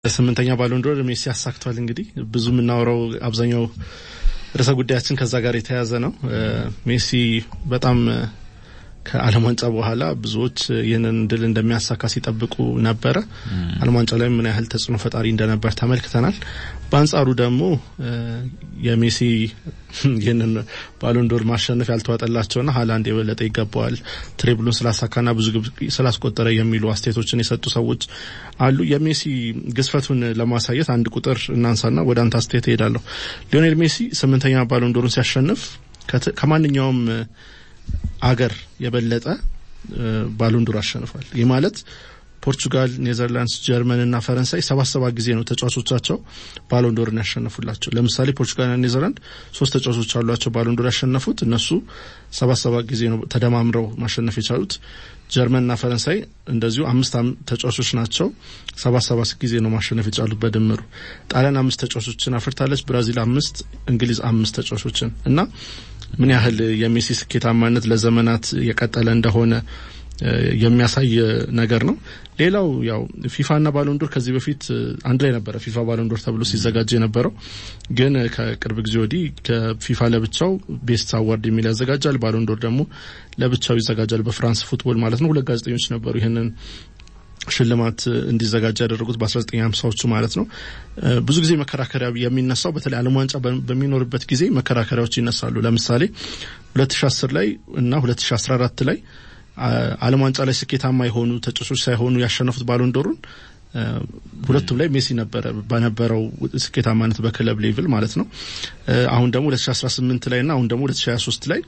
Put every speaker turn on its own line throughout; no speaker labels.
ስምንተኛ ባሎንዶር ሜሲ አሳክቷል። እንግዲህ ብዙ የምናወራው አብዛኛው ርዕሰ ጉዳያችን ከዛ ጋር የተያያዘ ነው። ሜሲ በጣም ከዓለም ዋንጫ በኋላ ብዙዎች ይህንን ድል እንደሚያሳካ ሲጠብቁ ነበረ። ዓለም ዋንጫ ላይ ምን ያህል ተጽዕኖ ፈጣሪ እንደነበር ተመልክተናል። በአንጻሩ ደግሞ የሜሲ ይህንን ባሎንዶር ማሸነፍ ያልተዋጠላቸውና ሀላንድ የበለጠ ይገባዋል ትሬብሉን ስላሳካና ብዙ ግብ ስላስቆጠረ የሚሉ አስተያየቶችን የሰጡ ሰዎች አሉ። የሜሲ ግዝፈቱን ለማሳየት አንድ ቁጥር እናንሳና ወደ አንተ አስተያየት እሄዳለሁ። ሊዮኔል ሜሲ ስምንተኛ ባሎንዶሩን ሲያሸንፍ ከማንኛውም አገር የበለጠ ባሎንዶር አሸንፏል። ይህ ማለት ፖርቹጋል፣ ኔዘርላንድስ፣ ጀርመን እና ፈረንሳይ ሰባት ሰባት ጊዜ ነው ተጫዋቾቻቸው ባሎንዶርን ያሸነፉላቸው። ለምሳሌ ፖርቹጋልና ኔዘርላንድ ሶስት ተጫዋቾች አሏቸው ባሎንዶር ያሸነፉት እነሱ ሰባት ሰባት ጊዜ ነው ተደማምረው ማሸነፍ የቻሉት። ጀርመንና ፈረንሳይ እንደዚሁ አምስት ተጫዋቾች ናቸው ሰባት ሰባት ጊዜ ነው ማሸነፍ የቻሉት በድምሩ። ጣሊያን አምስት ተጫዋቾችን አፍርታለች። ብራዚል አምስት፣ እንግሊዝ አምስት ተጫዋቾችን እና ምን ያህል የሜሲ ስኬታማነት ለዘመናት የቀጠለ እንደሆነ የሚያሳይ ነገር ነው። ሌላው ያው ፊፋና ባሎንዶር ከዚህ በፊት አንድ ላይ ነበረ ፊፋ ባሎንዶር ተብሎ ሲዘጋጅ የነበረው ግን ከቅርብ ጊዜ ወዲህ ከፊፋ ለብቻው ቤስት አዋርድ የሚል ያዘጋጃል፣ ባሎንዶር ደግሞ ለብቻው ይዘጋጃል። በፍራንስ ፉትቦል ማለት ነው። ሁለት ጋዜጠኞች ነበሩ ይህንን ሽልማት እንዲዘጋጅ ያደረጉት በ1950ዎቹ ማለት ነው። ብዙ ጊዜ መከራከሪያ የሚነሳው በተለይ ዓለም ዋንጫ በሚኖርበት ጊዜ መከራከሪያዎች ይነሳሉ። ለምሳሌ 2010 ላይ እና 2014 ላይ ዓለም ዋንጫ ላይ ስኬታማ የሆኑ ተጫዋቾች ሳይሆኑ ያሸነፉት ባሎንዶሩን ሁለቱም ላይ ሜሲ ነበረ በነበረው ስኬታማነት በክለብ ሌቭል ማለት ነው። አሁን ደግሞ 2018 ላይ እና አሁን ደግሞ 2023 ላይ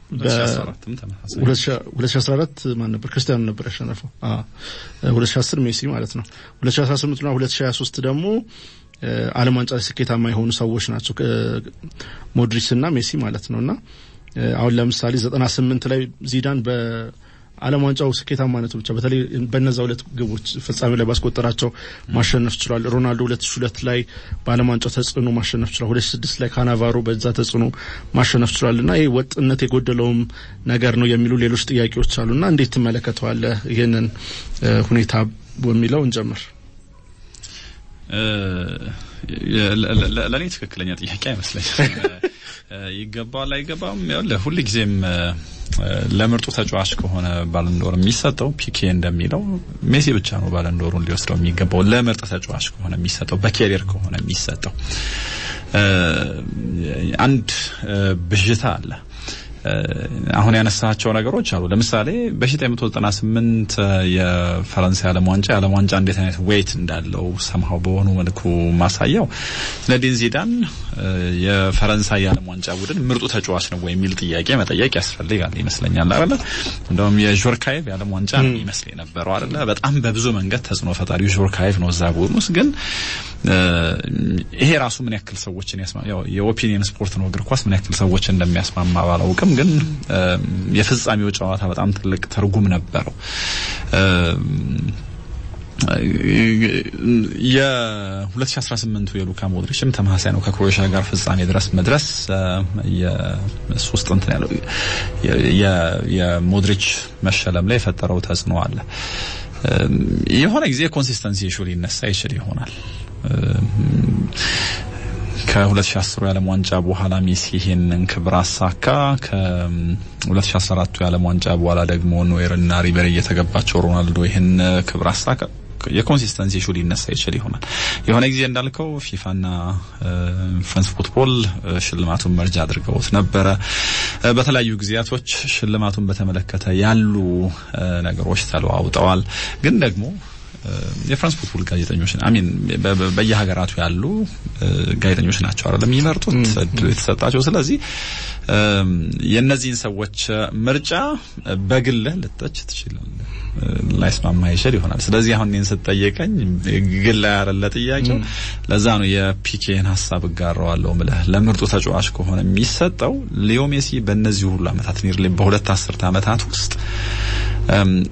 2014 ማን ነበር? ክርስቲያኖ ነበር ያሸነፈው። 2010 ሜሲ ማለት ነው። 2018 እና 2023 ደግሞ ዓለም ዋንጫ ላይ ስኬታማ የሆኑ ሰዎች ናቸው ሞድሪች እና ሜሲ ማለት ነው። እና አሁን ለምሳሌ 98 ላይ ዚዳን በ ዓለም ዋንጫው ስኬታማነቱ ብቻ በተለይ በነዛ ሁለት ግቦች ፍጻሜ ላይ ባስቆጠራቸው ማሸነፍ ችሏል። ሮናልዶ ሁለት ሺ ሁለት ላይ በዓለም ዋንጫው ተጽዕኖ ማሸነፍ ችሏል። ሁለት ሺ ስድስት ላይ ካናቫሮ በዛ ተጽዕኖ ማሸነፍ ችሏል እና ይህ ወጥነት የጎደለውም ነገር ነው የሚሉ ሌሎች ጥያቄዎች አሉ እና እንዴት ትመለከተዋለህ ይህንን ሁኔታ በሚለው እንጀምር።
ለእኔ ትክክለኛ ጥያቄ አይመስለኝም። ይገባዋል አይገባም፣ ሁል ጊዜም ለምርጡ ተጫዋች ከሆነ ባለንዶር የሚሰጠው ፒኬ እንደሚለው ሜሲ ብቻ ነው ባለንዶሩን ሊወስደው የሚገባው። ለምርጥ ተጫዋች ከሆነ የሚሰጠው በኬሪየር ከሆነ የሚሰጠው አንድ ብዥታ አለ። አሁን ያነሳቸው ነገሮች አሉ። ለምሳሌ በ1998 የፈረንሳይ ዓለም ዋንጫ የዓለም ዋንጫ እንዴት አይነት ዌይት እንዳለው ሰምሃው በሆኑ መልኩ ማሳያው ዚነዲን ዚዳን የፈረንሳይ የዓለም ዋንጫ ቡድን ምርጡ ተጫዋች ነው ወይ የሚል ጥያቄ መጠየቅ ያስፈልጋል ይመስለኛል አይደለ? እንደውም የዦርካይቭ የዓለም ዋንጫ ነው ይመስል የነበረው አይደለ? በጣም በብዙ መንገድ ተጽዕኖ ፈጣሪው ዦርካይቭ ነው እዛ ቡድን ውስጥ ግን ይሄ ራሱ ምን ያክል ሰዎችን ያስማ ያው የኦፒኒየን ስፖርት ነው እግር ኳስ ምን ያክል ሰዎችን እንደሚያስማማ ባላውቅም ግን የፍጻሜው ጨዋታ በጣም ትልቅ ትርጉም ነበረው። የ2018ቱ የሉካ ሞድሪችም ተመሳሳይ ነው። ከክሮኤሽያ ጋር ፍጻሜ ድረስ መድረስ የሶስት እንትን ያለው የሞድሪች መሸለም ላይ የፈጠረው ተጽዕኖ አለ። የሆነ ጊዜ ኮንሲስተንሲ ኢሹ ሊነሳ ይችል ይሆናል። ከ2010 የዓለም ዋንጫ በኋላ ሜሲ ይሄንን ክብር አሳካ። ከ2014 የዓለም ዋንጫ በኋላ ደግሞ ኖየር እና ሪበሪ እየተገባቸው ሮናልዶ ይህን ክብር አሳካ። የኮንሲስተንሲ ኢሹ ሊነሳ ይችል ይሆናል። የሆነ ጊዜ እንዳልከው ፊፋና ፍራንስ ፉትቦል ሽልማቱን መርጃ አድርገውት ነበረ። በተለያዩ ጊዜያቶች ሽልማቱን በተመለከተ ያሉ ነገሮች ተለዋውጠዋል። ግን ደግሞ የፍራንስ ፉትቦል ጋዜጠኞች አሚን በየሀገራቱ ያሉ ጋዜጠኞች ናቸው አይደለም የሚመርጡት እድሉ የተሰጣቸው። ስለዚህ የእነዚህን ሰዎች ምርጫ በግልህ ልተች ትችላለህ፣ ላይስማማ ይችል ይሆናል። ስለዚህ አሁን እኔን ስትጠየቀኝ ግል ያረለ ጥያቄው ለዛ ነው የፒኬን ሀሳብ እጋራዋለሁ ምልህ ለምርጡ ተጫዋች ከሆነ የሚሰጠው ሊዮ ሜሲ በእነዚህ ሁሉ ዓመታት ኒርሊ በሁለት አስርት ዓመታት ውስጥ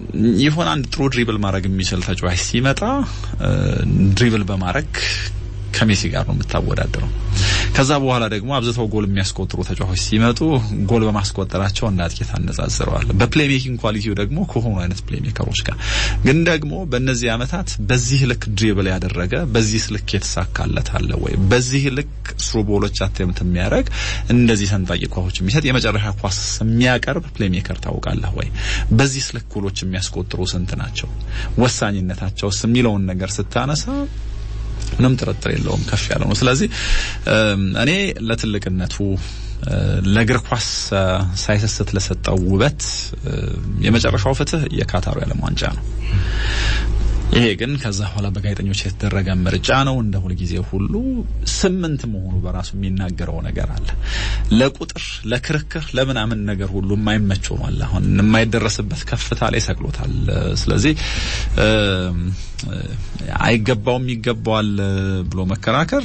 የሆነ አንድ ጥሩ ድሪብል ማድረግ የሚችል ተጫዋች ሲመጣ ድሪብል በማድረግ ከሜሲ ጋር ነው የምታወዳደረው። ከዛ በኋላ ደግሞ አብዝተው ጎል የሚያስቆጥሩ ተጫዋቾች ሲመጡ ጎል በማስቆጠራቸው እንደ አጥቂ ታነጻጽረዋል። በፕሌይ ሜኪንግ ኳሊቲው ደግሞ ከሆኑ አይነት ፕሌይ ሜከሮች ጋር ግን ደግሞ በእነዚህ ዓመታት በዚህ ልክ ድሪብል ያደረገ በዚህ ልክ የተሳካለት አለ ወይ? በዚህ ልክ ስሩ ቦሎች አቴምት የሚያደርግ እንደዚህ ሰንጣቂ ኳሶች የሚሰጥ የመጨረሻ ኳስ የሚያቀርብ ፕሌይ ሜከር ታውቃለህ ወይ? በዚህ ልክ ጎሎች የሚያስቆጥሩ ስንት ናቸው? ወሳኝነታቸውስ የሚለውን ነገር ስታነሳ ምንም ጥርጥር የለውም ከፍ ያለ ነው። ስለዚህ እኔ ለትልቅነቱ ለእግር ኳስ ሳይሰስት ለሰጠው ውበት የመጨረሻው ፍትህ የካታሩ የዓለም ዋንጫ ነው። ይሄ ግን ከዛ በኋላ በጋዜጠኞች የተደረገ ምርጫ ነው። እንደ ሁልጊዜ ሁሉ ስምንት መሆኑ በራሱ የሚናገረው ነገር አለ። ለቁጥር ለክርክር፣ ለምናምን ነገር ሁሉ የማይመቸው ነው አለ። አሁን የማይደረስበት ከፍታ ላይ ሰቅሎታል። ስለዚህ አይገባውም ይገባዋል ብሎ መከራከር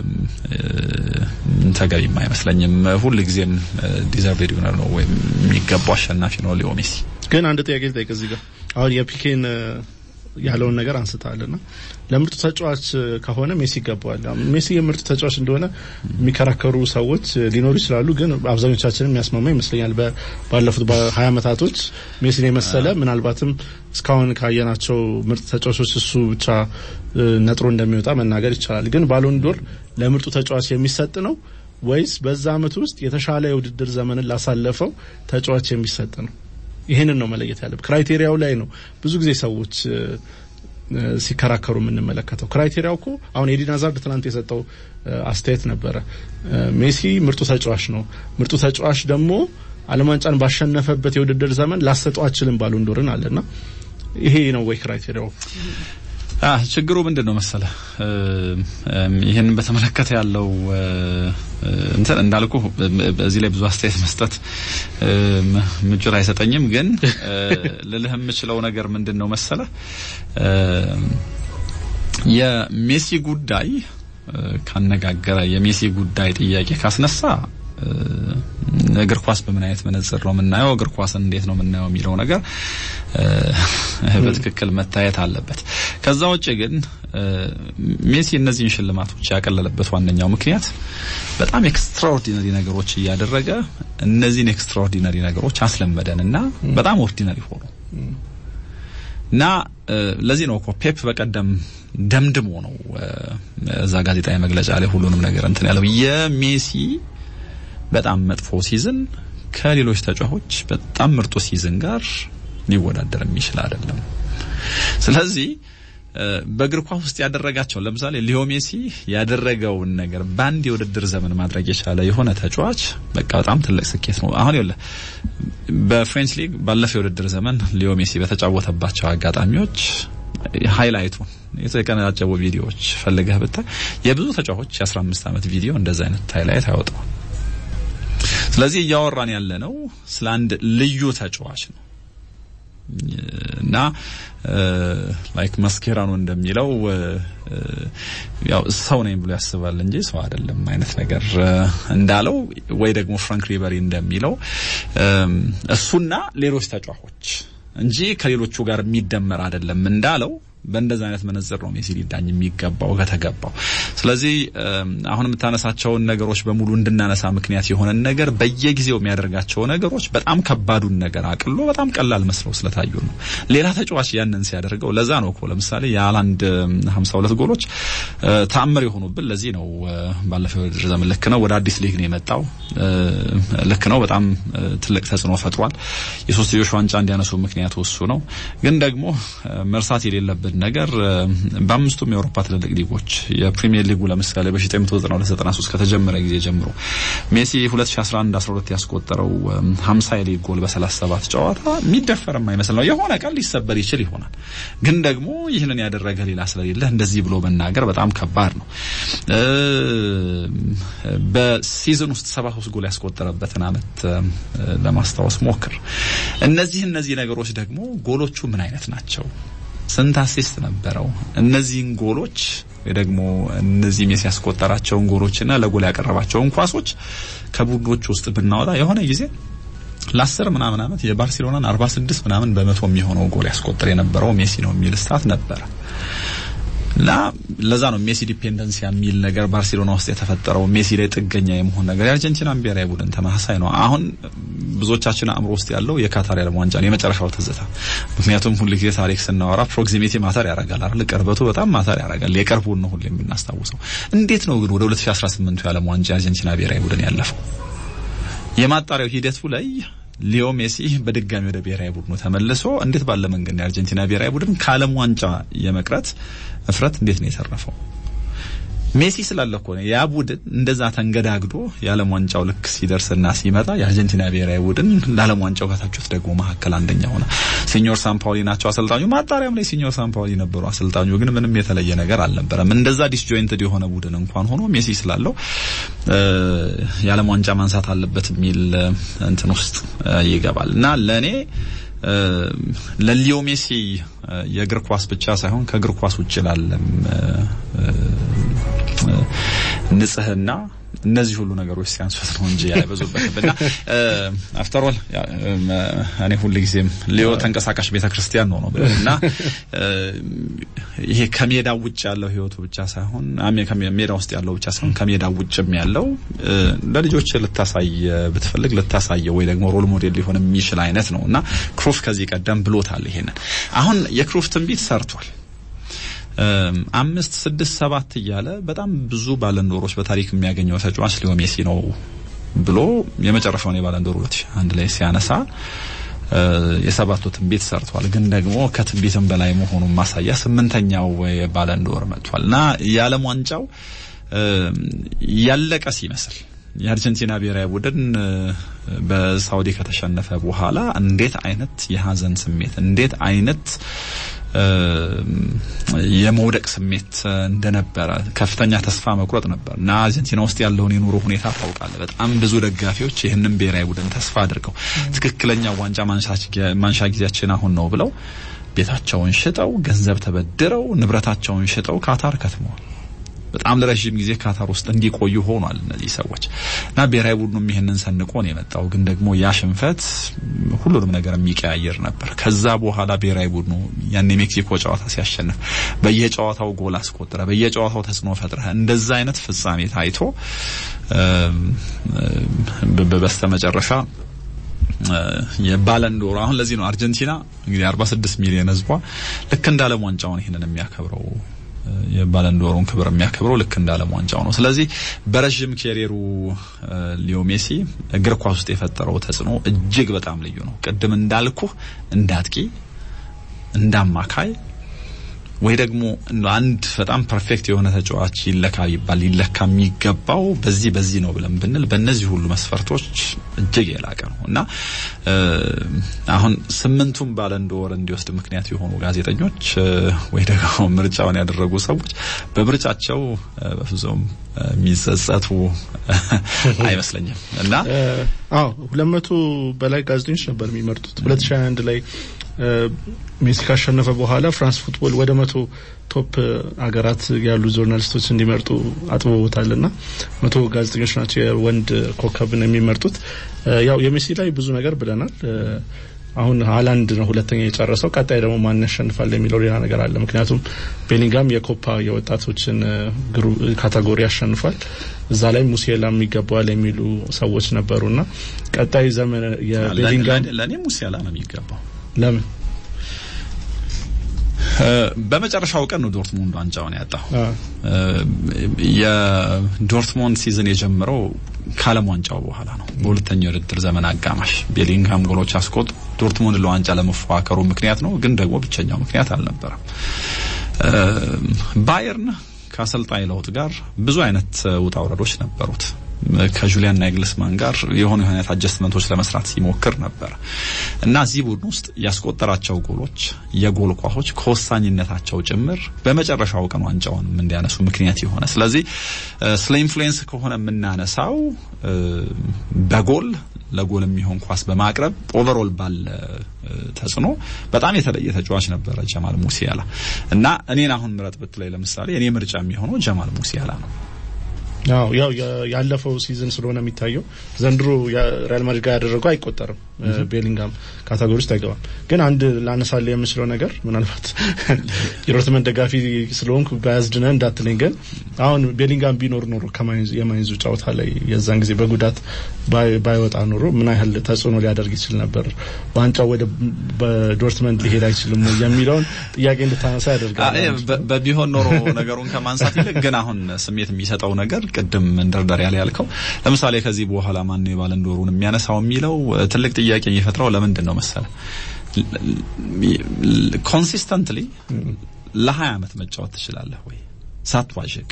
ተገቢም አይመስለኝም። ሁልጊዜም ዲዘርቭድ ዊነር ነው ወይም የሚገባው አሸናፊ ነው ሊዮ ሜሲ።
ግን አንድ ጥያቄ ልጠይቅ እዚህ ጋር አሁን የፒኬን ያለውን ነገር አንስታልና ለምርጡ ተጫዋች ከሆነ ሜሲ ይገባዋል። ሜሲ የምርጡ ተጫዋች እንደሆነ የሚከራከሩ ሰዎች ሊኖሩ ይችላሉ። ግን አብዛኞቻችንን የሚያስማማ ይመስለኛል። ባለፉት በሀያ ዓመታቶች ሜሲን የመሰለ ምናልባትም እስካሁን ካየናቸው ምርጥ ተጫዋቾች እሱ ብቻ ነጥሮ እንደሚወጣ መናገር ይቻላል። ግን ባሎን ዶር ለምርጡ ተጫዋች የሚሰጥ ነው ወይስ በዛ አመት ውስጥ የተሻለ የውድድር ዘመንን ላሳለፈው ተጫዋች የሚሰጥ ነው? ይህንን ነው መለየት ያለብን። ክራይቴሪያው ላይ ነው ብዙ ጊዜ ሰዎች ሲከራከሩ የምንመለከተው። ክራይቴሪያው እኮ አሁን ኤዲን ሃዛርድ ትናንት የሰጠው አስተያየት ነበረ። ሜሲ ምርጡ ተጫዋች ነው፣ ምርጡ ተጫዋች ደግሞ ዓለም ዋንጫን ባሸነፈበት የውድድር ዘመን ላሰጠው አችልም ባሎንዶርን አለና ይሄ ነው ወይ ክራይቴሪያው?
ችግሩ ምንድን ነው መሰለ፣ ይህንን በተመለከተ ያለው እንትን እንዳልኩ በዚህ ላይ ብዙ አስተያየት መስጠት ምቾት አይሰጠኝም። ግን ልልህ የምችለው ነገር ምንድን ነው መሰለ፣ የሜሲ ጉዳይ ካነጋገረ የሜሲ ጉዳይ ጥያቄ ካስነሳ እግር ኳስ በምን አይነት መነጽር ነው የምናየው፣ እግር ኳስን እንዴት ነው የምናየው የሚለው ነገር በትክክል መታየት አለበት። ከዛ ውጭ ግን ሜሲ እነዚህን ሽልማቶች ያቀለለበት ዋነኛው ምክንያት በጣም ኤክስትራኦርዲነሪ ነገሮች እያደረገ እነዚህን ኤክስትራኦርዲነሪ ነገሮች አስለመደን እና በጣም ኦርዲነሪ ሆኑ እና ለዚህ ነው እኮ ፔፕ በቀደም ደምድሞ ነው እዛ ጋዜጣዊ መግለጫ ላይ ሁሉንም ነገር እንትን ያለው የሜሲ በጣም መጥፎ ሲዝን ከሌሎች ተጫዋቾች በጣም ምርጡ ሲዝን ጋር ሊወዳደር የሚችል አይደለም። ስለዚህ በእግር ኳስ ውስጥ ያደረጋቸው ለምሳሌ ሊዮ ሜሲ ያደረገውን ነገር በአንድ የውድድር ዘመን ማድረግ የቻለ የሆነ ተጫዋች በቃ በጣም ትልቅ ስኬት ነው። አሁን ይኸውልህ በፍሬንች ሊግ ባለፈው የውድድር ዘመን ሊዮ ሜሲ በተጫወተባቸው አጋጣሚዎች ሃይላይቱ የተቀነጫጨቡ ቪዲዮዎች ፈልገህ ብታይ የብዙ ተጫዋቾች የ15 ዓመት ቪዲዮ እንደዛ አይነት ሃይላይት አይወጣም። ስለዚህ እያወራን ያለ ነው ስለ አንድ ልዩ ተጫዋች ነው እና ላይክ ማስኬራኖ እንደሚለው ያው ሰው ነኝ ብሎ ያስባል እንጂ ሰው አይደለም አይነት ነገር እንዳለው ወይ ደግሞ ፍራንክ ሪበሪ እንደሚለው እሱና ሌሎች ተጫዋቾች እንጂ ከሌሎቹ ጋር የሚደመር አይደለም እንዳለው በእንደዛ አይነት መነጽር ነው ሜሲ ሊዳኝ የሚገባው ከተገባው። ስለዚህ አሁን የምታነሳቸውን ነገሮች በሙሉ እንድናነሳ ምክንያት የሆነን ነገር በየጊዜው የሚያደርጋቸው ነገሮች በጣም ከባዱን ነገር አቅሎ በጣም ቀላል መስለው ስለታዩ ነው። ሌላ ተጫዋች ያንን ሲያደርገው ለዛ ነው እኮ ለምሳሌ የሃላንድ 52 ጎሎች ተአምር የሆኑብን ለዚህ ነው። ባለፈው የውድድር ዘመን ልክ ነው ወደ አዲስ ሊግ ነው የመጣው። ልክ ነው በጣም ትልቅ ተጽዕኖ ፈጥሯል። የሶስትዮሽ ዋንጫ እንዲያነሱ ምክንያቱ እሱ ነው። ግን ደግሞ መርሳት የሌለብን ነገር በአምስቱም የአውሮፓ ትልልቅ ሊጎች የፕሪሚየር ሊጉ ለምሳሌ በ1992/93 ከተጀመረ ጊዜ ጀምሮ ሜሲ 2011 12 ያስቆጠረው 50 የሊግ ጎል በ37 ጨዋታ የሚደፈር የማይመስል ነው። የሆነ ቀን ሊሰበር ይችል ይሆናል። ግን ደግሞ ይህንን ያደረገ ሌላ ስለሌለ እንደዚህ ብሎ መናገር በጣም ከባድ ነው። በሲዝን ውስጥ 73 ጎል ያስቆጠረበትን አመት ለማስታወስ ሞክር። እነዚህ እነዚህ ነገሮች ደግሞ ጎሎቹ ምን አይነት ናቸው? ስንት አሲስት ነበረው? እነዚህን ጎሎች ወይ ደግሞ እነዚህ ሜሲ ያስቆጠራቸውን ጎሎችና ለጎል ያቀረባቸውን ኳሶች ከቡድኖች ውስጥ ብናወጣ የሆነ ጊዜ ለአስር ምናምን አመት የባርሴሎናን 46 ምናምን በመቶ የሚሆነው ጎል ያስቆጠር የነበረው ሜሲ ነው የሚል ስታት ነበረ። እና ለዛ ነው ሜሲ ዲፔንደንሲ የሚል ነገር ባርሴሎና ውስጥ የተፈጠረው ሜሲ ላይ ጥገኛ የመሆን ነገር። የአርጀንቲና ብሔራዊ ቡድን ተመሳሳይ ነው። አሁን ብዙዎቻችን አእምሮ ውስጥ ያለው የካታር የዓለም ዋንጫ ነው የመጨረሻው ትዝታ። ምክንያቱም ሁልጊዜ ታሪክ ስናወራ ፕሮክሲሚቲ ማተር ያደርጋል አይደል? ቅርበቱ በጣም ማተር ያደርጋል። የቅርቡን ነው ሁሌ የምናስታውሰው። እንዴት ነው ግን ወደ 2018 የዓለም ዋንጫ የአርጀንቲና ብሔራዊ ቡድን ያለፈው? የማጣሪያው ሂደቱ ላይ ሊዮ ሜሲ በድጋሚ ወደ ብሔራዊ ቡድኑ ተመልሶ እንዴት ባለ መንገድ ነው የአርጀንቲና ብሔራዊ ቡድን ከዓለም ዋንጫ የመቅረት እፍረት እንዴት ነው የተረፈው? ሜሲ ስላለ እኮ ነው ያ ቡድን እንደዛ ተንገዳግዶ የዓለም ዋንጫው ልክ ሲደርስና ሲመጣ የአርጀንቲና ብሔራዊ ቡድን ለዓለም ዋንጫው ከታጩት ደግሞ መካከል አንደኛ ሆነ። ሲኞር ሳምፓውሊ ናቸው አሰልጣኙ። ማጣሪያም ላይ ሲኞር ሳምፓውሊ ነበሩ አሰልጣኙ። ግን ምንም የተለየ ነገር አልነበረም። እንደዛ ዲስጆይንትድ የሆነ ቡድን እንኳን ሆኖ ሜሲ ስላለው የዓለም ዋንጫ ማንሳት አለበት የሚል እንትን ውስጥ ይገባል እና ለእኔ ለሊዮ ሜሲ የእግር ኳስ ብቻ ሳይሆን ከእግር ኳስ ውጭ ላለም ንጽህና እነዚህ ሁሉ ነገሮች ሲያንሱት ነው እንጂ አይበዙበትም። እና አፍተር ኦል እኔ ሁልጊዜም ሊዮ ተንቀሳቃሽ ቤተክርስቲያን ነው ነው እና ይሄ ከሜዳ ውጭ ያለው ህይወቱ ብቻ ሳይሆን ሜዳ ውስጥ ያለው ብቻ ሳይሆን ከሜዳ ውጭም ያለው ለልጆች ልታሳይ ብትፈልግ ልታሳየው ወይ ደግሞ ሮል ሞዴል ሊሆን የሚችል አይነት ነው እና ክሩፍ ከዚህ ቀደም ብሎታል። ይሄንን አሁን የክሩፍ ትንቢት ሰርቷል። አምስት ስድስት ሰባት እያለ በጣም ብዙ ባለንዶሮች በታሪክ የሚያገኘው ተጫዋች ሊዮ ሜሲ ነው ብሎ የመጨረሻውን የባለንዶር 2001 ላይ ሲያነሳ የሰባቱ ትንቢት ሰርቷል። ግን ደግሞ ከትንቢትም በላይ መሆኑን ማሳያ ስምንተኛው የባለንዶር መጥቷል እና የዓለም ዋንጫው ያለቀ ሲመስል የአርጀንቲና ብሔራዊ ቡድን በሳውዲ ከተሸነፈ በኋላ እንዴት አይነት የሀዘን ስሜት እንዴት አይነት የመውደቅ ስሜት እንደነበረ ከፍተኛ ተስፋ መቁረጥ ነበር እና አርጀንቲና ውስጥ ያለውን የኑሮ ሁኔታ ታውቃለህ። በጣም ብዙ ደጋፊዎች ይህንን ብሔራዊ ቡድን ተስፋ አድርገው ትክክለኛ ዋንጫ ማንሻ ጊዜያችን አሁን ነው ብለው ቤታቸውን ሽጠው ገንዘብ ተበድረው ንብረታቸውን ሽጠው ካታር ከትመዋል። በጣም ለረጅም ጊዜ ካታር ውስጥ እንዲቆዩ ሆኗል እነዚህ ሰዎች እና ብሔራዊ ቡድኑም ይህንን ሰንቆ ነው የመጣው። ግን ደግሞ ያ ሽንፈት ሁሉንም ነገር የሚቀያየር ነበር። ከዛ በኋላ ብሔራዊ ቡድኑ ያን የሜክሲኮ ጨዋታ ሲያሸንፍ በየጨዋታው ጎል አስቆጥረ፣ በየጨዋታው ተጽዕኖ ፈጥረ እንደዛ አይነት ፍጻሜ ታይቶ በስተመጨረሻ የባለንዶር አሁን ለዚህ ነው አርጀንቲና እንግዲህ 46 ሚሊዮን ህዝቧ ልክ እንደ ዓለም ዋንጫውን ይህንን የሚያከብረው የባለንዶሩን ክብር የሚያከብረው ልክ እንደ ዓለም ዋንጫው ነው። ስለዚህ በረዥም ኬሪየሩ ሊዮ ሜሲ እግር ኳስ ውስጥ የፈጠረው ተጽዕኖ እጅግ በጣም ልዩ ነው። ቅድም እንዳልኩ እንዳጥቂ፣ እንዳማካይ ወይ ደግሞ አንድ በጣም ፐርፌክት የሆነ ተጫዋች ይለካ ቢባል ሊለካ የሚገባው በዚህ በዚህ ነው ብለን ብንል በእነዚህ ሁሉ መስፈርቶች እጅግ የላቀ ነው እና አሁን ስምንቱም ባለንዶር እንዲወስድ ምክንያት የሆኑ ጋዜጠኞች ወይ ደግሞ ምርጫውን ያደረጉ ሰዎች በምርጫቸው በፍጹም የሚጸጸቱ አይመስለኝም እና
አዎ ሁለት መቶ በላይ ጋዜጠኞች ነበር የሚመርጡት ሁለት ሺ አንድ ላይ ሜሲ ካሸነፈ በኋላ ፍራንስ ፉትቦል ወደ መቶ ቶፕ አገራት ያሉ ጆርናሊስቶች እንዲመርጡ አጥብቦታል ና መቶ ጋዜጠኞች ናቸው የወንድ ኮከብን የሚመርጡት። ያው የሜሲ ላይ ብዙ ነገር ብለናል። አሁን ሀላንድ ነው ሁለተኛ የጨረሰው። ቀጣይ ደግሞ ማን ያሸንፋል የሚለው ሌላ ነገር አለ። ምክንያቱም ቤሊንጋም የኮፓ የወጣቶችን ካታጎሪ ያሸንፏል። እዛ ላይ ሙሴላም ይገባዋል የሚሉ ሰዎች ነበሩና ቀጣይ ዘመን የቤሊንጋም
ለእኔ ሙሴላ ነው የሚገባው።
ለምን?
በመጨረሻው ቀን ነው ዶርትሙንድ ዋንጫውን ያጣው። የዶርትሙንድ ሲዝን የጀመረው ከዓለም ዋንጫው በኋላ ነው። በሁለተኛው የውድድር ዘመን አጋማሽ ቤሊንግሃም ጎሎች አስቆጥ ዶርትሙንድ ለዋንጫ ለመፎካከሩ ምክንያት ነው፣ ግን ደግሞ ብቸኛው ምክንያት አልነበረም። ባየርን ከአሰልጣኝ ለውጥ ጋር ብዙ አይነት ውጣ ውረዶች ነበሩት። ከጁሊያን ናግልስማን ጋር የሆኑ አይነት አጀስትመንቶች ለመስራት ሲሞክር ነበር እና እዚህ ቡድን ውስጥ ያስቆጠራቸው ጎሎች የጎል ኳሶች ከወሳኝነታቸው ጭምር በመጨረሻው ቀን ዋንጫውን እንዲያነሱ ምክንያት የሆነ ስለዚህ ስለ ኢንፍሉዌንስ ከሆነ የምናነሳው በጎል ለጎል የሚሆን ኳስ በማቅረብ ኦቨርኦል ባለ ተጽዕኖ በጣም የተለየ ተጫዋች ነበረ ጀማል ሙሲያላ እና እኔን አሁን ምረጥ ብትለይ ለምሳሌ እኔ ምርጫ የሚሆነው ጀማል ሙሲያላ ነው።
ያው ያው ያለፈው ሲዝን ስለሆነ የሚታየው ዘንድሮ ሪያል ማድሪድ ጋር ያደረገው አይቆጠርም። ቤሊንጋም ካታጎሪ ውስጥ አይገባም። ግን አንድ ላነሳለ የምችለው ነገር ምናልባት የዶርትመንድ ደጋፊ ስለሆንኩ ባያዝድነ እንዳትለኝ፣ ግን አሁን ቤሊንጋም ቢኖር ኖሮ የማይንዙ ጨዋታ ላይ የዛን ጊዜ በጉዳት ባይወጣ ኖሮ ምን ያህል ተጽዕኖ ሊያደርግ ይችል ነበር፣ ዋንጫው ወደ በዶርትመንድ ሊሄድ አይችልም የሚለውን ጥያቄ እንድታነሳ ያደርጋል።
በቢሆን ኖሮ ነገሩን ከማንሳት ይልቅ ግን አሁን ስሜት የሚሰጠው ነገር ቅድም መንደርደሪያ ላይ ያልከው ለምሳሌ ከዚህ በኋላ ማን ነው የባለንዶሩን የሚያነሳው የሚለው ትልቅ ጥያቄ የሚፈጥረው ለምንድን ነው መሰለ ኮንሲስተንትሊ ለ20 ዓመት መጫወት ትችላለህ ወይ ሳትዋዥቅ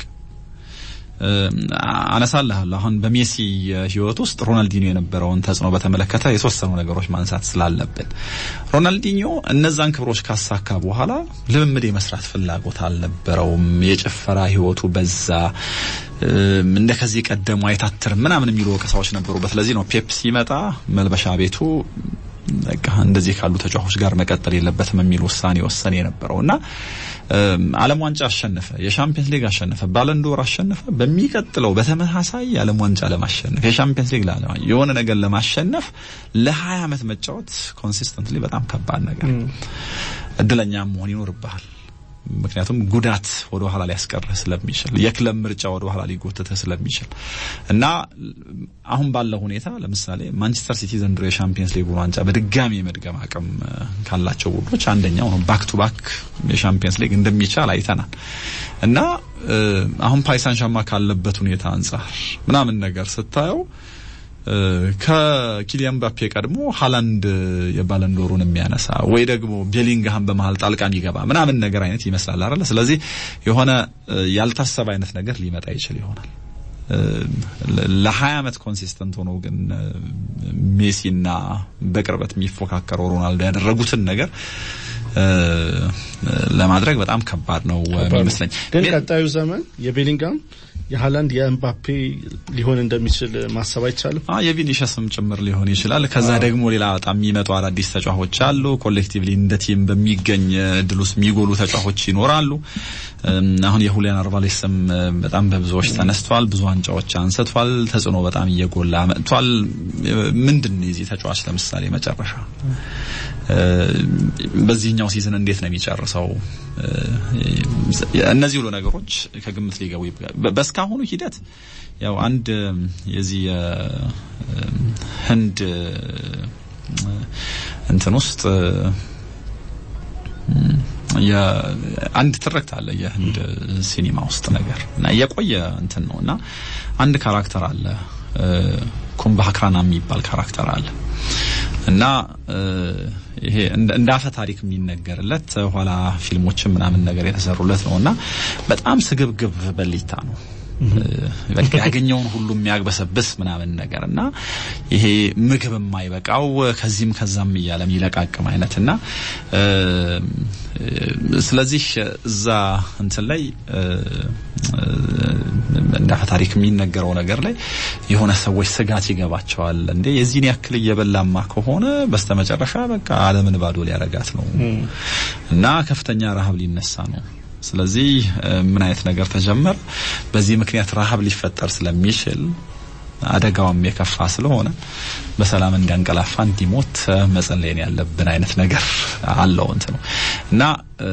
አነሳልሃለሁ አሁን በሜሲ ህይወት ውስጥ ሮናልዲኒዮ የነበረውን ተጽዕኖ በተመለከተ የተወሰኑ ነገሮች ማንሳት ስላለብን ሮናልዲኒዮ እነዛን ክብሮች ካሳካ በኋላ ልምምድ የመስራት ፍላጎት አልነበረውም። የጭፈራ ህይወቱ በዛ፣ እንደ ከዚህ ቀደሙ አይታትርም ምናምን የሚሉ ወቀሳዎች ነበሩበት። ለዚህ ነው ፔፕ ሲመጣ መልበሻ ቤቱ በቃ እንደዚህ ካሉ ተጫዋቾች ጋር መቀጠል የለበትም የሚል ውሳኔ ወሰነ የነበረው እና ዓለም ዋንጫ አሸነፈ፣ የሻምፒየንስ ሊግ አሸነፈ፣ ባለንዶር አሸነፈ። በሚቀጥለው በተመሳሳይ የዓለም ዋንጫ ለማሸነፍ የሻምፒየንስ ሊግ የሆነ ነገር ለማሸነፍ ለ20 ዓመት መጫወት ኮንሲስተንትሊ በጣም ከባድ ነገር፣ እድለኛ መሆን ይኖርብሃል። ምክንያቱም ጉዳት ወደ ኋላ ሊያስቀርህ ስለሚችል የክለብ ምርጫ ወደ ኋላ ሊጎትትህ ስለሚችል እና አሁን ባለው ሁኔታ ለምሳሌ ማንቸስተር ሲቲ ዘንድሮ የሻምፒየንስ ሊግ ዋንጫ በድጋሚ የመድገም አቅም ካላቸው ቡድኖች አንደኛው ነው። ባክ ቱ ባክ የሻምፒየንስ ሊግ እንደሚቻል አይተናል እና አሁን ፓሪስ ሳን ዠርማን ካለበት ሁኔታ አንጻር ምናምን ነገር ስታየው ከኪሊያን ምባፔ ቀድሞ ሃላንድ የባለንዶሩን የሚያነሳ ወይ ደግሞ ቤሊንግሃም በመሀል ጣልቃ የሚገባ ምናምን ነገር አይነት ይመስላል አይደለ? ስለዚህ የሆነ ያልታሰበ አይነት ነገር ሊመጣ ይችል ይሆናል። ለ20 ዓመት ኮንሲስተንት ሆኖ ግን ሜሲና በቅርበት የሚፎካከረው ሮናልዶ ያደረጉትን ነገር ለማድረግ በጣም ከባድ ነው የሚመስለኝ።
ግን ቀጣዩ ዘመን የቤሊንጋም የሃላንድ የኤምባፔ ሊሆን እንደሚችል ማሰብ አይቻልም።
አ የቪኒሸስም ጭምር ሊሆን ይችላል። ከዛ ደግሞ ሌላ በጣም የሚመጡ አዳዲስ ተጫዋቾች አሉ። ኮሌክቲቭሊ እንደ ቲም በሚገኝ እድል ውስጥ የሚጎሉ ተጫዋቾች ይኖራሉ። አሁን የሁሊያን አልቫሬዝ ስም በጣም በብዙዎች ተነስቷል። ብዙ ዋንጫዎች አንስቷል። ተጽዕኖ በጣም እየጎላ መጥቷል። ምንድን ነው የዚህ ተጫዋች ለምሳሌ መጨረሻ በዚህኛው ሲዝን እንዴት ነው የሚጨርሰው? እነዚህ ሁሉ ነገሮች ከግምት ሊገቡ በእስካሁኑ ሂደት ያው አንድ የዚህ ህንድ እንትን ውስጥ አንድ ትርክት አለ የህንድ ሲኒማ ውስጥ ነገር እና የቆየ እንትን ነው እና አንድ ካራክተር አለ ኩምባክራና የሚባል ካራክተር አለ እና ይሄ እንደ አፈ ታሪክ የሚነገርለት ኋላ ፊልሞችን ምናምን ነገር የተሰሩለት ነው እና በጣም ስግብግብ በሊታ ነው። በቃ ያገኘውን ሁሉ የሚያግበሰብስ ምናምን ነገር እና ይሄ ምግብ የማይበቃው ከዚህም ከዛም እያለ የሚለቃቅም አይነት እና ስለዚህ እዛ እንትን ላይ እንደ አፈ ታሪክ የሚነገረው ነገር ላይ የሆነ ሰዎች ስጋት ይገባቸዋል። እንዴ የዚህን ያክል እየበላማ ከሆነ በስተመጨረሻ በቃ ዓለምን ባዶ ሊያረጋት ነው እና ከፍተኛ ረሃብ ሊነሳ ነው። ስለዚህ ምን አይነት ነገር ተጀመረ? በዚህ ምክንያት ረሃብ ሊፈጠር ስለሚችል አደጋውም የከፋ ስለሆነ በሰላም እንዲያንቀላፋ እንዲሞት መጸለይን ያለብን አይነት ነገር አለው እንት ነው እና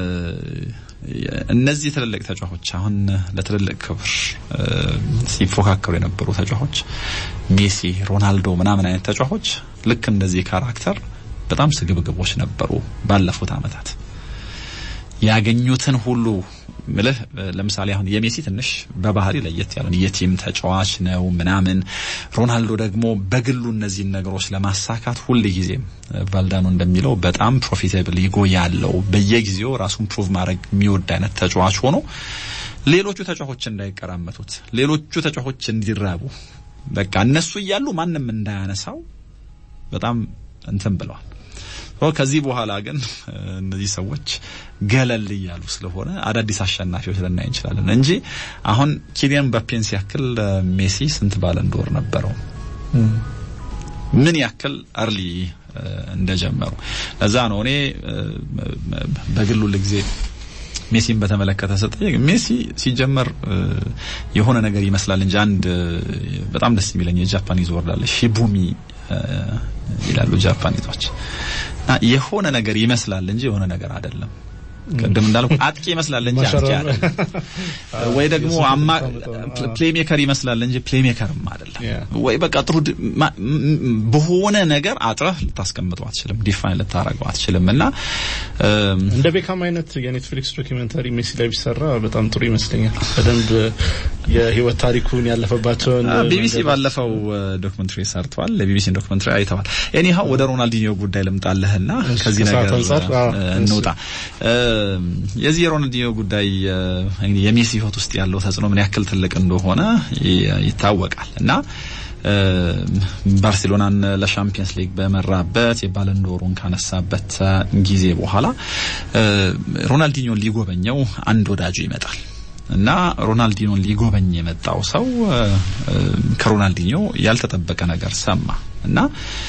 እነዚህ ትልልቅ ተጫዋቾች አሁን ለትልልቅ ክብር ሲፎካከሩ የነበሩ ተጫዋቾች ሜሲ፣ ሮናልዶ ምናምን አይነት ተጫዋቾች ልክ እንደዚህ ካራክተር በጣም ስግብግቦች ነበሩ ባለፉት አመታት ያገኙትን ሁሉ ምልህ ለምሳሌ አሁን የሜሲ ትንሽ በባህሪ ለየት ያለ የቲም ተጫዋች ነው ምናምን። ሮናልዶ ደግሞ በግሉ እነዚህን ነገሮች ለማሳካት ሁል ጊዜም ቫልዳኖ እንደሚለው በጣም ፕሮፊታብል ኢጎ ያለው በየጊዜው ራሱን ፕሩቭ ማድረግ የሚወድ አይነት ተጫዋች ሆኖ ሌሎቹ ተጫዋቾች እንዳይቀራመቱት፣ ሌሎቹ ተጫዋቾች እንዲራቡ በቃ እነሱ እያሉ ማንም እንዳያነሳው በጣም እንትን ብለዋል። ከዚህ በኋላ ግን እነዚህ ሰዎች ገለል እያሉ ስለሆነ አዳዲስ አሸናፊዎች ልናይ እንችላለን እንጂ አሁን ኪሊያን ምባፔን ሲያክል ሜሲ ስንት ባለንዶር ነበረው? ምን ያክል አርሊ እንደጀመሩ ለዛ ነው እኔ በግሉ ልጊዜ ሜሲን በተመለከተ ስጠይቅ ሜሲ ሲጀመር የሆነ ነገር ይመስላል እንጂ አንድ በጣም ደስ የሚለኝ የጃፓኒዝ ወርድ አለ ሺቡሚ ይላሉ ጃፓኒቶች እና የሆነ ነገር ይመስላል እንጂ የሆነ ነገር አይደለም። ቅድም እንዳልኩ አጥቂ ይመስላል እንጂ አጥቂ አይደለም፣ ወይ ደግሞ አማ ፕሌሜከር ይመስላል እንጂ ፕሌሜከርም አይደለም። ወይ በቃ ጥሩ በሆነ ነገር አጥረህ ልታስቀምጠው አትችልም፣ ዲፋይን ልታረገው አትችልም። እና
እንደ ቤካም አይነት የኔትፍሊክስ ዶኪመንታሪ ሜሲ ላይ ቢሰራ በጣም ጥሩ ይመስለኛል። በደንብ የህይወት ታሪኩን ያለፈባቸውን
ቢቢሲ ባለፈው ዶክመንታሪ ሰርተዋል። የቢቢሲን ዶክመንታሪ አይተዋል። ኤኒሃው ወደ ሮናልዲኒዮ ጉዳይ ልምጣለህና ከዚህ ነገር እንውጣ። የዚህ የሮናልዲኒዮ ጉዳይ እንግዲህ የሜሲ ህይወት ውስጥ ያለው ተጽዕኖ ምን ያክል ትልቅ እንደሆነ ይታወቃል እና ባርሴሎናን ለሻምፒየንስ ሊግ በመራበት የባለንዶሩን ካነሳበት ጊዜ በኋላ ሮናልዲኒዮን ሊጎበኘው አንድ ወዳጁ ይመጣል እና ሮናልዲኖን ሊጎበኝ የመጣው ሰው ከሮናልዲኒዮ ያልተጠበቀ ነገር ሰማ እና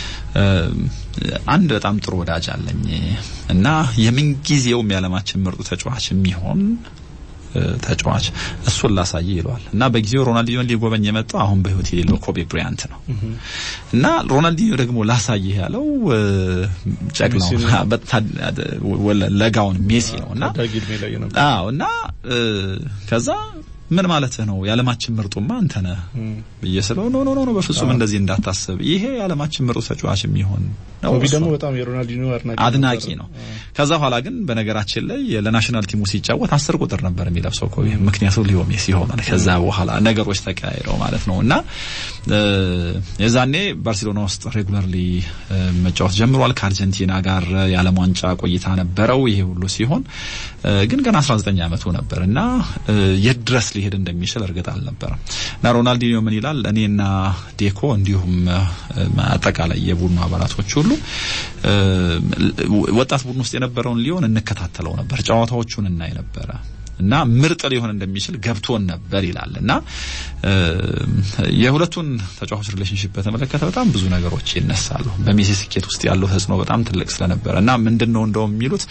አንድ በጣም ጥሩ ወዳጅ አለኝ እና የምንጊዜውም የዓለማችን ምርጡ ተጫዋች የሚሆን ተጫዋች እሱን ላሳይ ይለዋል እና በጊዜው ሮናልዲኞን ሊጎበኝ የመጣው አሁን በህይወት የሌለው ኮቤ ብሪያንት ነው እና ሮናልዲኞ ደግሞ ላሳይህ ያለው ጨቅላው ለጋውን ሜሲ ነው እና አዎ እና ከዛ ምን ማለትህ ነው? የዓለማችን ምርጡማ አንተ ነህ ብዬ ስለው ኖ ኖ ኖ በፍጹም እንደዚህ እንዳታስብ፣ ይሄ የዓለማችን ምርጡ ተጫዋች የሚሆን ነው።
ኮቢ ደግሞ በጣም የሮናልዲኖ
አድናቂ ነው። ከዛ በኋላ ግን በነገራችን ላይ ለናሽናል ቲሙ ሲጫወት አስር ቁጥር ነበር የሚለብሰው ኮቢ፣ ምክንያቱም ሊዮ ሜሲ ሆኗል። ከዛ በኋላ ነገሮች ተቀያይረው ማለት ነው እና የዛኔ ባርሴሎና ውስጥ ሬጉላርሊ መጫወት ጀምሯል። ከአርጀንቲና ጋር የዓለም ዋንጫ ቆይታ ነበረው። ይሄ ሁሉ ሲሆን ግን ገና 19 ዓመቱ ነበር እና የት ድረስ ሊሄድ እንደሚችል እርግጥ አልነበረም እና ሮናልዲኒዮ ምን ይላል? እኔና ዴኮ እንዲሁም አጠቃላይ የቡድኑ አባላቶች ሁሉ ወጣት ቡድን ውስጥ የነበረውን ሊሆን እንከታተለው ነበር፣ ጨዋታዎቹን እናይ ነበረ እና ምርጥ ሊሆን እንደሚችል ገብቶን ነበር ይላል እና የሁለቱን ተጫዋቾች ሪሌሽንሽፕ በተመለከተ በጣም ብዙ ነገሮች ይነሳሉ። በሜሲ ስኬት ውስጥ ያለው ተጽዕኖ በጣም ትልቅ ስለነበረ እና ምንድን ነው እንደውም የሚሉት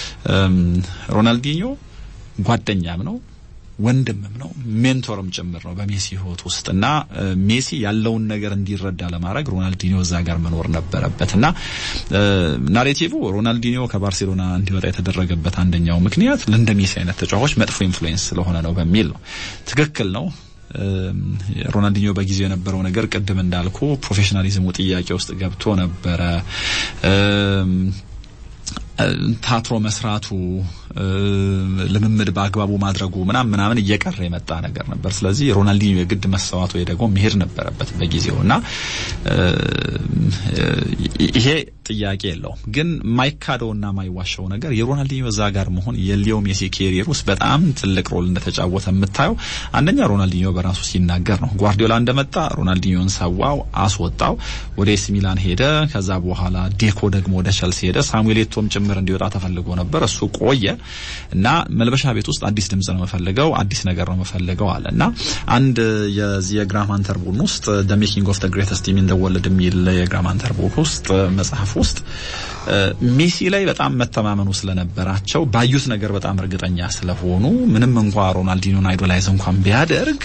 ሮናልዲኞ ጓደኛም ነው ወንድምም ነው ሜንቶርም ጭምር ነው በሜሲ ህይወት ውስጥ እና ሜሲ ያለውን ነገር እንዲረዳ ለማድረግ ሮናልዲኒዮ እዛ ጋር መኖር ነበረበት እና ናሬቲቭ ሮናልዲኒዮ ከባርሴሎና እንዲወጣ የተደረገበት አንደኛው ምክንያት ለእንደ ሜሲ አይነት ተጫዋቾች መጥፎ ኢንፍሉዌንስ ስለሆነ ነው በሚል ነው። ትክክል ነው። ሮናልዲኒዮ በጊዜው የነበረው ነገር ቅድም እንዳልኩ ፕሮፌሽናሊዝሙ ጥያቄ ውስጥ ገብቶ ነበረ። ታትሮ መስራቱ ልምምድ በአግባቡ ማድረጉ ምናምን ምናምን እየቀረ የመጣ ነገር ነበር። ስለዚህ ሮናልዲኒዮ የግድ መሰዋት ወይ ደግሞ መሄድ ነበረበት በጊዜው እና ይሄ ጥያቄ የለውም። ግን ማይካደውና ማይዋሸው ነገር የሮናልዲኒዮ እዛ ጋር መሆን የሊዮ ሜሲ ኬሪየር ውስጥ በጣም ትልቅ ሮል እንደተጫወተ የምታየው አንደኛ ሮናልዲኒዮ በራሱ ሲናገር ነው። ጓርዲዮላ እንደመጣ ሮናልዲኒዮን ሰዋው፣ አስወጣው፣ ወደ ኤሲ ሚላን ሄደ። ከዛ በኋላ ዴኮ ደግሞ ወደ ቸልሲ ሄደ። ሳሙኤል ኤቶም ጭምር እንዲወጣ ተፈልጎ ነበር። እሱ ቆየ እና መልበሻ ቤት ውስጥ አዲስ ድምጽ ነው የምፈልገው፣ አዲስ ነገር ነው የምፈልገው አለ እና አንድ የዚህ የግራም ሃንተር ቡድን ውስጥ ደ ሜኪንግ ኦፍ ደ ግሬተስት ቲም ኢን ደ ወርልድ የሚል የግራም ሃንተር ቡክ ውስጥ መጽሐፍ ውስጥ ሜሲ ላይ በጣም መተማመኑ ስለነበራቸው ባዩት ነገር በጣም እርግጠኛ ስለሆኑ ምንም እንኳ ሮናልዲኖን አይዶላይዝ እንኳን ቢያደርግ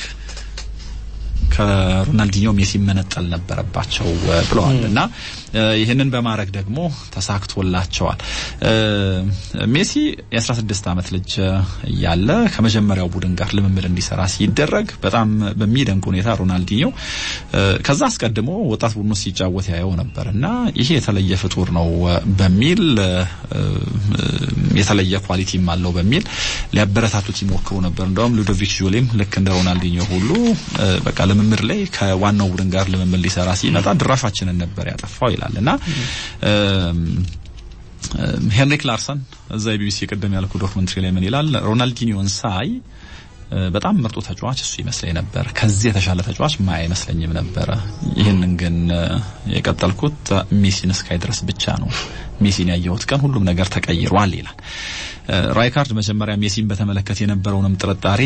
ከሮናልዲኒዮ ሜሲ መነጠል ነበረባቸው ብለዋል እና ይህንን በማድረግ ደግሞ ተሳክቶላቸዋል። ሜሲ የ16 ዓመት ልጅ እያለ ከመጀመሪያው ቡድን ጋር ልምምድ እንዲሰራ ሲደረግ በጣም በሚደንቅ ሁኔታ ሮናልዲኒዮ ከዛ አስቀድሞ ወጣት ቡድኑ ሲጫወት ያየው ነበር እና ይሄ የተለየ ፍጡር ነው በሚል የተለየ ኳሊቲም አለው በሚል ሊያበረታቱት ይሞክሩ ነበር። እንደውም ሉዶቪክ ጆሌም ልክ እንደ ሮናልዲኒዮ ሁሉ በቃ ልምምድ ላይ ከዋናው ቡድን ጋር ልምምድ ሊሰራ ሲመጣ ድራሻችንን ነበር ያጠፋው ይላል እና ሄንሪክ ላርሰን እዛ የቢቢሲ ቅድም ያልኩ ዶክመንትሪ ላይ ምን ይላል? ሮናልዲኒዮን ሳይ በጣም ምርጡ ተጫዋች እሱ ይመስለኝ ነበር። ከዚህ የተሻለ ተጫዋች ማያ አይመስለኝም ነበረ። ይህንን ግን የቀጠልኩት ሜሲን እስካይ ድረስ ብቻ ነው። ሜሲን ያየሁት ቀን ሁሉም ነገር ተቀይሯል ይላል። ራይካርድ መጀመሪያ ሜሲን በተመለከተ የነበረውንም ጥርጣሬ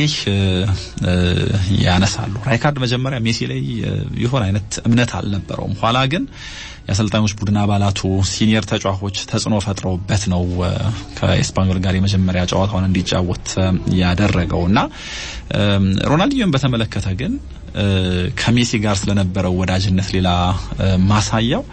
ያነሳሉ። ራይካርድ መጀመሪያ ሜሲ ላይ የሆነ አይነት እምነት አልነበረውም። ኋላ ግን የአሰልጣኞች ቡድን አባላቱ ሲኒየር ተጫዋቾች ተጽዕኖ ፈጥረውበት ነው ከኤስፓኞል ጋር የመጀመሪያ ጨዋታውን እንዲጫወት ያደረገው እና ሮናልዲኞን በተመለከተ ግን ከሜሲ ጋር ስለነበረው ወዳጅነት ሌላ ማሳያው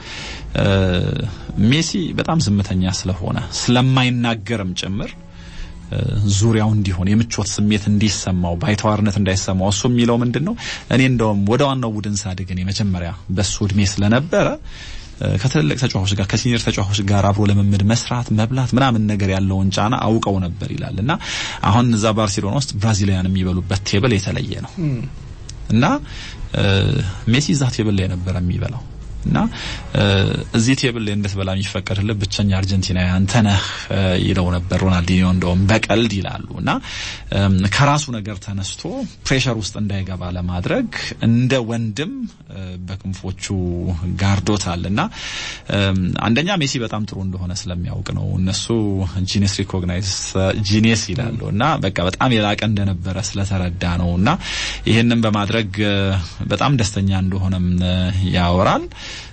ሜሲ በጣም ዝምተኛ ስለሆነ ስለማይናገርም ጭምር ዙሪያው እንዲሆን የምቾት ስሜት እንዲሰማው ባይተዋርነት እንዳይሰማው እሱ የሚለው ምንድን ነው እኔ እንደውም ወደ ዋናው ቡድን ሳድግን የመጀመሪያ በሱ እድሜ ስለነበረ ከትልልቅ ተጫዋቾች ጋር ከሲኒየር ተጫዋቾች ጋር አብሮ ለመምድ መስራት መብላት ምናምን ነገር ያለውን ጫና አውቀው ነበር ይላል እና አሁን እዛ ባርሴሎና ውስጥ ብራዚላውያን የሚበሉበት ቴብል የተለየ ነው እና ሜሲ እዛ ቴብል ላይ ነበር የሚበላው እና እዚህ ቴብል ላይ እንድትበላ የሚፈቀድልህ ብቸኛ አርጀንቲናዊ አንተ ነህ ይለው ነበር ሮናልዲኒዮ። እንደውም በቀልድ ይላሉ እና ከራሱ ነገር ተነስቶ ፕሬሸር ውስጥ እንዳይገባ ለማድረግ እንደ ወንድም በክንፎቹ ጋርዶታል እና አንደኛ ሜሲ በጣም ጥሩ እንደሆነ ስለሚያውቅ ነው። እነሱ ጂኔስ ሪኮግናይዝ ጂኔስ ይላሉ እና በቃ በጣም የላቀ እንደነበረ ስለተረዳ ነው እና ይህንን በማድረግ በጣም ደስተኛ እንደሆነም ያወራል።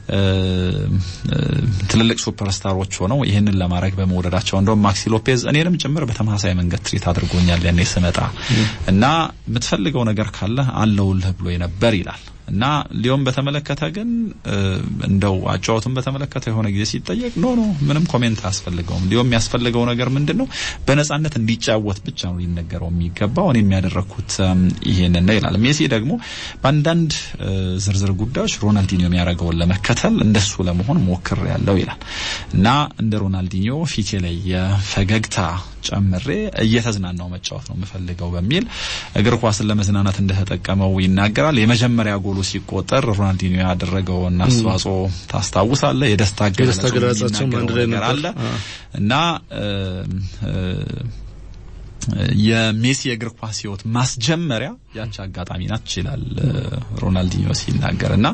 ትልልቅ ሱፐርስታሮች ሆነው ይህንን ለማድረግ በመውደዳቸው እንደውም ማክሲ ሎፔዝ እኔንም ጭምር በተመሳሳይ መንገድ ትሪት አድርጎኛል ያኔ ስመጣ እና የምትፈልገው ነገር ካለ አለውልህ ብሎ ነበር ይላል እና ሊዮን በተመለከተ ግን እንደው አጫወቱን በተመለከተ የሆነ ጊዜ ሲጠየቅ ኖ ኖ ምንም ኮሜንት አያስፈልገውም። ሊዮ የሚያስፈልገው ነገር ምንድን ነው? በነጻነት እንዲጫወት ብቻ ነው ሊነገረው የሚገባው። እኔ የሚያደረግኩት ይሄንን ነው ይላል። ሜሲ ደግሞ በአንዳንድ ዝርዝር ጉዳዮች ሮናልዲኒዮ የሚያደርገውን ለመከተል እንደሱ ለመሆን ሞክር ያለው ይላል እና እንደ ሮናልዲኒዮ ፊቴ ላይ የፈገግታ ጨምሬ እየተዝናናው መጫወት ነው የምፈልገው በሚል እግር ኳስን ለመዝናናት እንደተጠቀመው ይናገራል። የመጀመሪያ ጎሉ ሲቆጠር ሮናልዲኒዮ ያደረገውን አስተዋጽኦ ታስታውሳለህ። የደስታ
ገለጻቸው አንድ ላይ
ነገር አለ እና የሜሲ የእግር ኳስ ሕይወት ማስጀመሪያ ያቺ አጋጣሚ ናት ይላል ሮናልዲኒዮ ሲናገር እና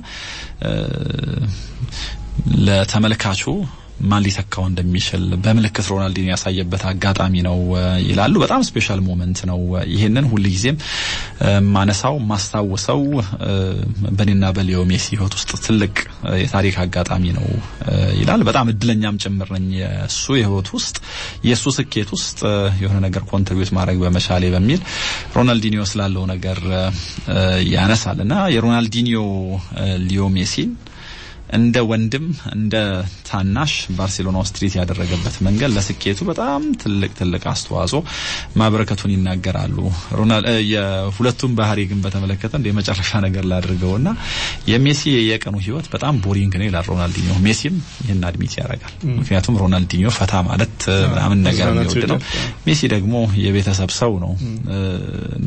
ለተመልካቹ ማን ሊተካው እንደሚችል በምልክት ሮናልዲኖ ያሳየበት አጋጣሚ ነው ይላሉ። በጣም ስፔሻል ሞመንት ነው። ይሄንን ሁልጊዜም ማነሳው ማስታውሰው በኔና በሊዮ ሜሲ ህይወት ውስጥ ትልቅ የታሪክ አጋጣሚ ነው ይላል። በጣም እድለኛም ጭምር ነኝ የእሱ የህይወት ውስጥ የእሱ ስኬት ውስጥ የሆነ ነገር ኮንትሪቢዩት ማድረግ በመቻሌ በሚል ሮናልዲኒዮ ስላለው ነገር ያነሳል እና የሮናልዲኒዮ ሊዮ ሜሲን እንደ ወንድም እንደ ታናሽ ባርሴሎና ውስጥ ትሪት ያደረገበት መንገድ ለስኬቱ በጣም ትልቅ ትልቅ አስተዋጽኦ ማበረከቱን ይናገራሉ። የሁለቱም ባህሪ ግን በተመለከተ እንደ የመጨረሻ ነገር ላድርገውና የሜሲ የቀኑ ህይወት በጣም ቦሪንግ ነው ይላል ሮናልዲኒዮ። ሜሲም ይህን አድሚት ያደርጋል። ምክንያቱም ሮናልዲኒዮ ፈታ ማለት ምናምን ነገር የሚወድ ነው። ሜሲ ደግሞ የቤተሰብ ሰው ነው እና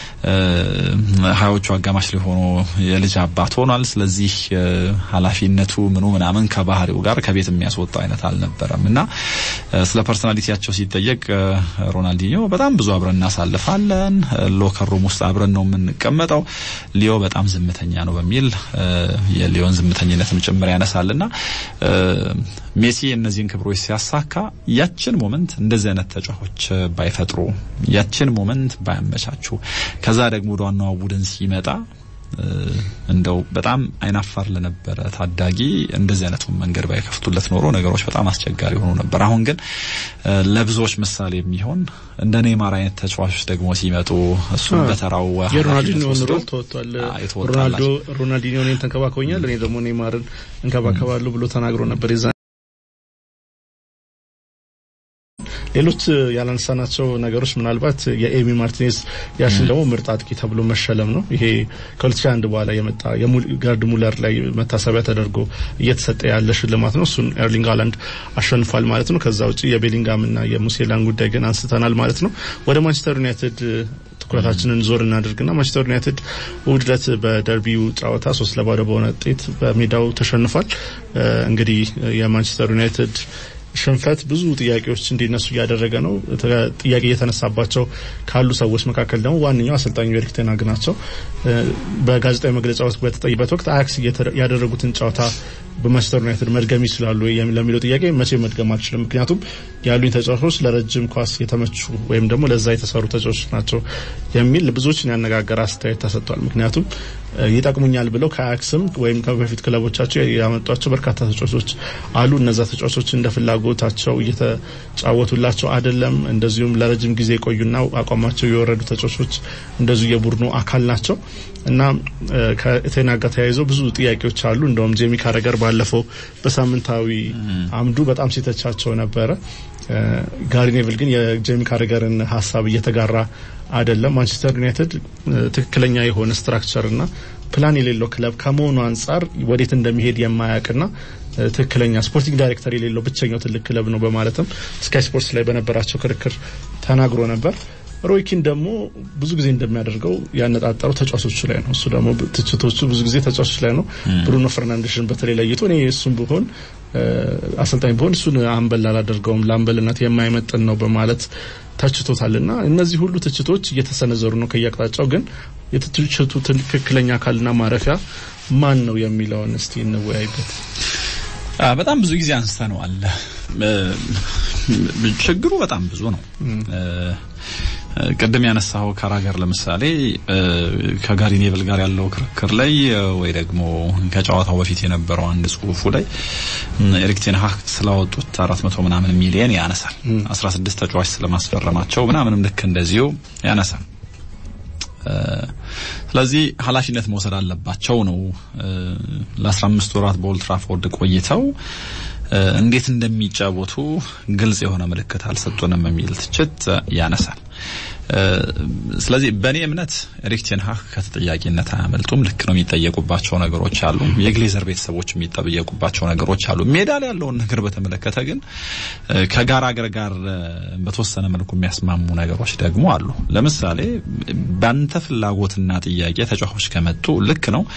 ሀያዎቹ አጋማሽ ላይ ሆኖ የልጅ አባት ሆኗል። ስለዚህ ኃላፊ ነቱ ምኑ ምናምን ከባህሪው ጋር ከቤት የሚያስወጣው አይነት አልነበረም እና ስለ ፐርሶናሊቲያቸው ሲጠየቅ ሮናልዲኒዮ በጣም ብዙ አብረን እናሳልፋለን፣ ሎከር ሩም ውስጥ አብረን ነው የምንቀመጠው፣ ሊዮ በጣም ዝምተኛ ነው በሚል የሊዮን ዝምተኝነትም ጭምር ያነሳልና ሜሲ እነዚህን ክብሮች ሲያሳካ ያችን ሞመንት እንደዚህ አይነት ተጫዋቾች ባይፈጥሩ ያችን ሞመንት ባያመቻቹ ከዛ ደግሞ ወደ ዋናው ቡድን ሲመጣ እንደው በጣም አይናፋር ለነበረ ታዳጊ እንደዚህ አይነቱን መንገድ ባይከፍቱለት ኖሮ ነገሮች በጣም አስቸጋሪ ሆኖ ነበር። አሁን ግን ለብዙዎች ምሳሌ የሚሆን እንደ ኔይማር አይነት ተጫዋቾች ደግሞ ሲመጡ እሱም በተራው
የሮናልዲኒዮ ሮል ተወጥቷል። ሮናልዶ ሮናልዲኒዮ እኔን ተንከባክቦኛል፣ እኔ ደግሞ ኔይማርን እንከባከባለሁ ብሎ ተናግሮ ነበር። የዛ ሌሎች ያላነሳናቸው ነገሮች ምናልባት የኤሚ ማርቲኔዝ ያሽን ደግሞ ምርጥ አጥቂ ተብሎ መሸለም ነው። ይሄ ከ2001 በኋላ የመጣ የጋርድ ሙለር ላይ መታሰቢያ ተደርጎ እየተሰጠ ያለ ሽልማት ነው። እሱን ኤርሊንግ ሃላንድ አሸንፏል ማለት ነው። ከዛ ውጪ የቤሊንጋምና የሙሴላን ጉዳይ ግን አንስተናል ማለት ነው። ወደ ማንቸስተር ዩናይትድ ትኩረታችንን ዞር እናድርግና ማንቸስተር ዩናይትድ እሁድ ዕለት በደርቢው ጨዋታ ሶስት ለባዶ በሆነ ውጤት በሜዳው ተሸንፏል። እንግዲህ የማንቸስተር ዩናይትድ ሽንፈት ብዙ ጥያቄዎች እንዲነሱ እያደረገ ነው። ጥያቄ እየተነሳባቸው ካሉ ሰዎች መካከል ደግሞ ዋነኛው አሰልጣኙ ኤሪክ ቴን ሃግ ናቸው። በጋዜጣዊ መግለጫ ውስጥ በተጠይበት ወቅት አያክስ ያደረጉትን ጨዋታ በማንቸስተር ዩናይትድ መድገም ይችላሉ ለሚለው ጥያቄ መቼ መድገም አልችልም። ምክንያቱም ያሉኝ ተጫዋቾች ለረጅም ኳስ የተመቹ ወይም ደግሞ ለዛ የተሰሩ ተጫዋቾች ናቸው የሚል ብዙዎችን ያነጋገረ አስተያየት ተሰጥቷል። ምክንያቱም ይጠቅሙኛል ብለው ከአያክስም ወይም ከበፊት ክለቦቻቸው ያመጧቸው በርካታ ተጫዋቾች አሉ። እነዛ ተጫዋቾች እንደ ፍላጎታቸው እየተጫወቱላቸው አይደለም። እንደዚሁም ለረጅም ጊዜ የቆዩና አቋማቸው የወረዱ ተጫዋቾች እንደዚሁ የቡድኑ አካል ናቸው እና ከቴና ጋር ተያይዘው ብዙ ጥያቄዎች አሉ። እንደውም ጄሚ ካረገር ባለፈው በሳምንታዊ አምዱ በጣም ሲተቻቸው ነበረ። ጋሪ ኔቭል ግን የጄሚ ካረገርን ሀሳብ እየተጋራ አይደለም። ማንቸስተር ዩናይትድ ትክክለኛ የሆነ ስትራክቸር እና ፕላን የሌለው ክለብ ከመሆኑ አንጻር ወዴት እንደሚሄድ የማያውቅና ትክክለኛ ስፖርቲንግ ዳይሬክተር የሌለው ብቸኛው ትልቅ ክለብ ነው በማለትም ስካይ ስፖርትስ ላይ በነበራቸው ክርክር ተናግሮ ነበር። ሮይኪን ደግሞ ብዙ ጊዜ እንደሚያደርገው ያነጣጠረው ተጫዋቾቹ ላይ ነው። እሱ ደግሞ ትችቶቹ ብዙ ጊዜ ተጫዋቾች ላይ ነው። ብሩኖ ፈርናንዴሽን በተለይ ለይቶ እኔ እሱም ብሆን አሰልጣኝ ብሆን እሱን አምበል አላደርገውም ለአምበልነት የማይመጥን ነው በማለት ተችቶታልና እነዚህ ሁሉ ትችቶች እየተሰነዘሩ ነው ከየአቅጣጫው። ግን የትችቱ ትክክለኛ አካልና ማረፊያ ማን ነው የሚለውን እስቲ እንወያይበት።
በጣም ብዙ ጊዜ አንስተነዋል። ችግሩ በጣም ብዙ ነው። ቅድም ያነሳው ካራገር ለምሳሌ ከጋሪ ኔቭል ጋር ያለው ክርክር ላይ ወይ ደግሞ ከጨዋታው በፊት የነበረው አንድ ጽሁፉ ላይ ኤሪክ ቴን ሃግ ስላወጡት 400 ምናምን ሚሊየን ያነሳል። 16 ተጫዋች ስለማስፈረማቸው ምናምንም ልክ እንደዚሁ ያነሳል። ስለዚህ ኃላፊነት መውሰድ አለባቸው ነው። ለ15 ወራት በኦልድ ትራፎርድ ቆይተው እንዴት እንደሚጫወቱ ግልጽ የሆነ ምልክት አልሰጡንም የሚል ትችት ያነሳል። ስለዚህ በእኔ እምነት ኤሪክ ቴን ሃግ ከተጠያቂነት አያመልጡም። ልክ ነው፣ የሚጠየቁባቸው ነገሮች አሉ። የግሌዘር ቤተሰቦች የሚጠየቁባቸው ነገሮች አሉ። ሜዳ ላይ ያለውን ነገር በተመለከተ ግን ከጋራ አገር ጋር በተወሰነ መልኩ የሚያስማሙ ነገሮች ደግሞ አሉ። ለምሳሌ በአንተ ፍላጎትና ጥያቄ ተጫዋቾች ከመጡ ልክ ነው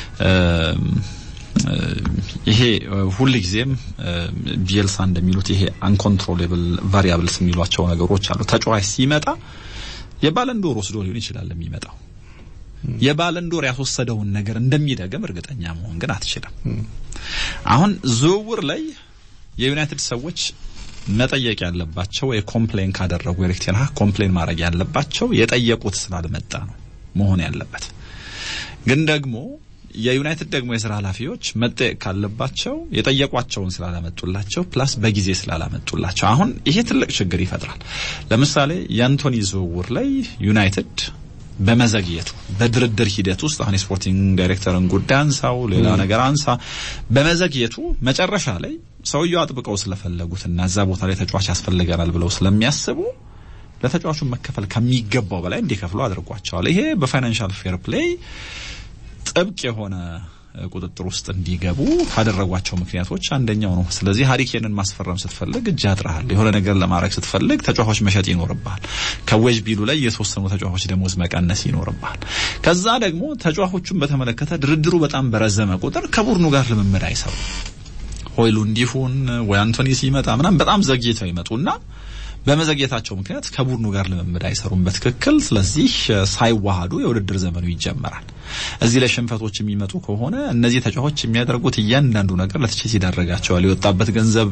ይሄ ሁል ጊዜም ቢኤልሳ እንደሚሉት ይሄ አንኮንትሮሌብል ቫሪያብልስ የሚሏቸው ነገሮች አሉ። ተጫዋች ሲመጣ የባለንዶር ወስዶ ሊሆን ይችላል የሚመጣው የባለንዶር ያስወሰደውን ነገር እንደሚደገም እርግጠኛ መሆን ግን አትችልም። አሁን ዝውውር ላይ የዩናይትድ ሰዎች መጠየቅ ያለባቸው ወይ ኮምፕሌን ካደረጉ ኤሪክ ቴን ሃግ ኮምፕሌን ማድረግ ያለባቸው የጠየቁት ስላልመጣ ነው መሆን ያለበት ግን ደግሞ የዩናይትድ ደግሞ የስራ ኃላፊዎች መጠየቅ ካለባቸው የጠየቋቸውን ስላላመጡላቸው ፕላስ በጊዜ ስላላመጡላቸው አሁን ይሄ ትልቅ ችግር ይፈጥራል። ለምሳሌ የአንቶኒ ዝውውር ላይ ዩናይትድ በመዘግየቱ በድርድር ሂደት ውስጥ አሁን የስፖርቲንግ ዳይሬክተርን ጉዳይ አንሳው፣ ሌላ ነገር አንሳ፣ በመዘግየቱ መጨረሻ ላይ ሰውየው አጥብቀው ስለፈለጉትና እዛ ቦታ ላይ ተጫዋች ያስፈልገናል ብለው ስለሚያስቡ ለተጫዋቹ መከፈል ከሚገባው በላይ እንዲከፍሉ አድርጓቸዋል። ይሄ በፋይናንሻል ፌር ፕሌይ ጥብቅ የሆነ ቁጥጥር ውስጥ እንዲገቡ ካደረጓቸው ምክንያቶች አንደኛው ነው። ስለዚህ ሀሪኬንን ማስፈረም ስትፈልግ እጅ ያጥራል። የሆነ ነገር ለማድረግ ስትፈልግ ተጫዋቾች መሸጥ ይኖርብሃል። ከዌጅ ቢሉ ላይ የተወሰኑ ተጫዋቾች ደሞዝ መቀነስ ይኖርብሃል። ከዛ ደግሞ ተጫዋቾቹን በተመለከተ ድርድሩ በጣም በረዘመ ቁጥር ከቡድኑ ጋር ልምምድ አይሰሩ ሆይሉ እንዲሁን ወይ አንቶኒ ሲመጣ ምናምን በጣም ዘግይተው ይመጡና በመዘግየታቸው ምክንያት ከቡድኑ ጋር ልምምድ አይሰሩም በትክክል። ስለዚህ ሳይዋሃዱ የውድድር ዘመኑ ይጀመራል። እዚህ ላይ ሽንፈቶች የሚመጡ ከሆነ እነዚህ ተጫዋቾች የሚያደርጉት እያንዳንዱ ነገር ለትችት ይዳረጋቸዋል። የወጣበት ገንዘብ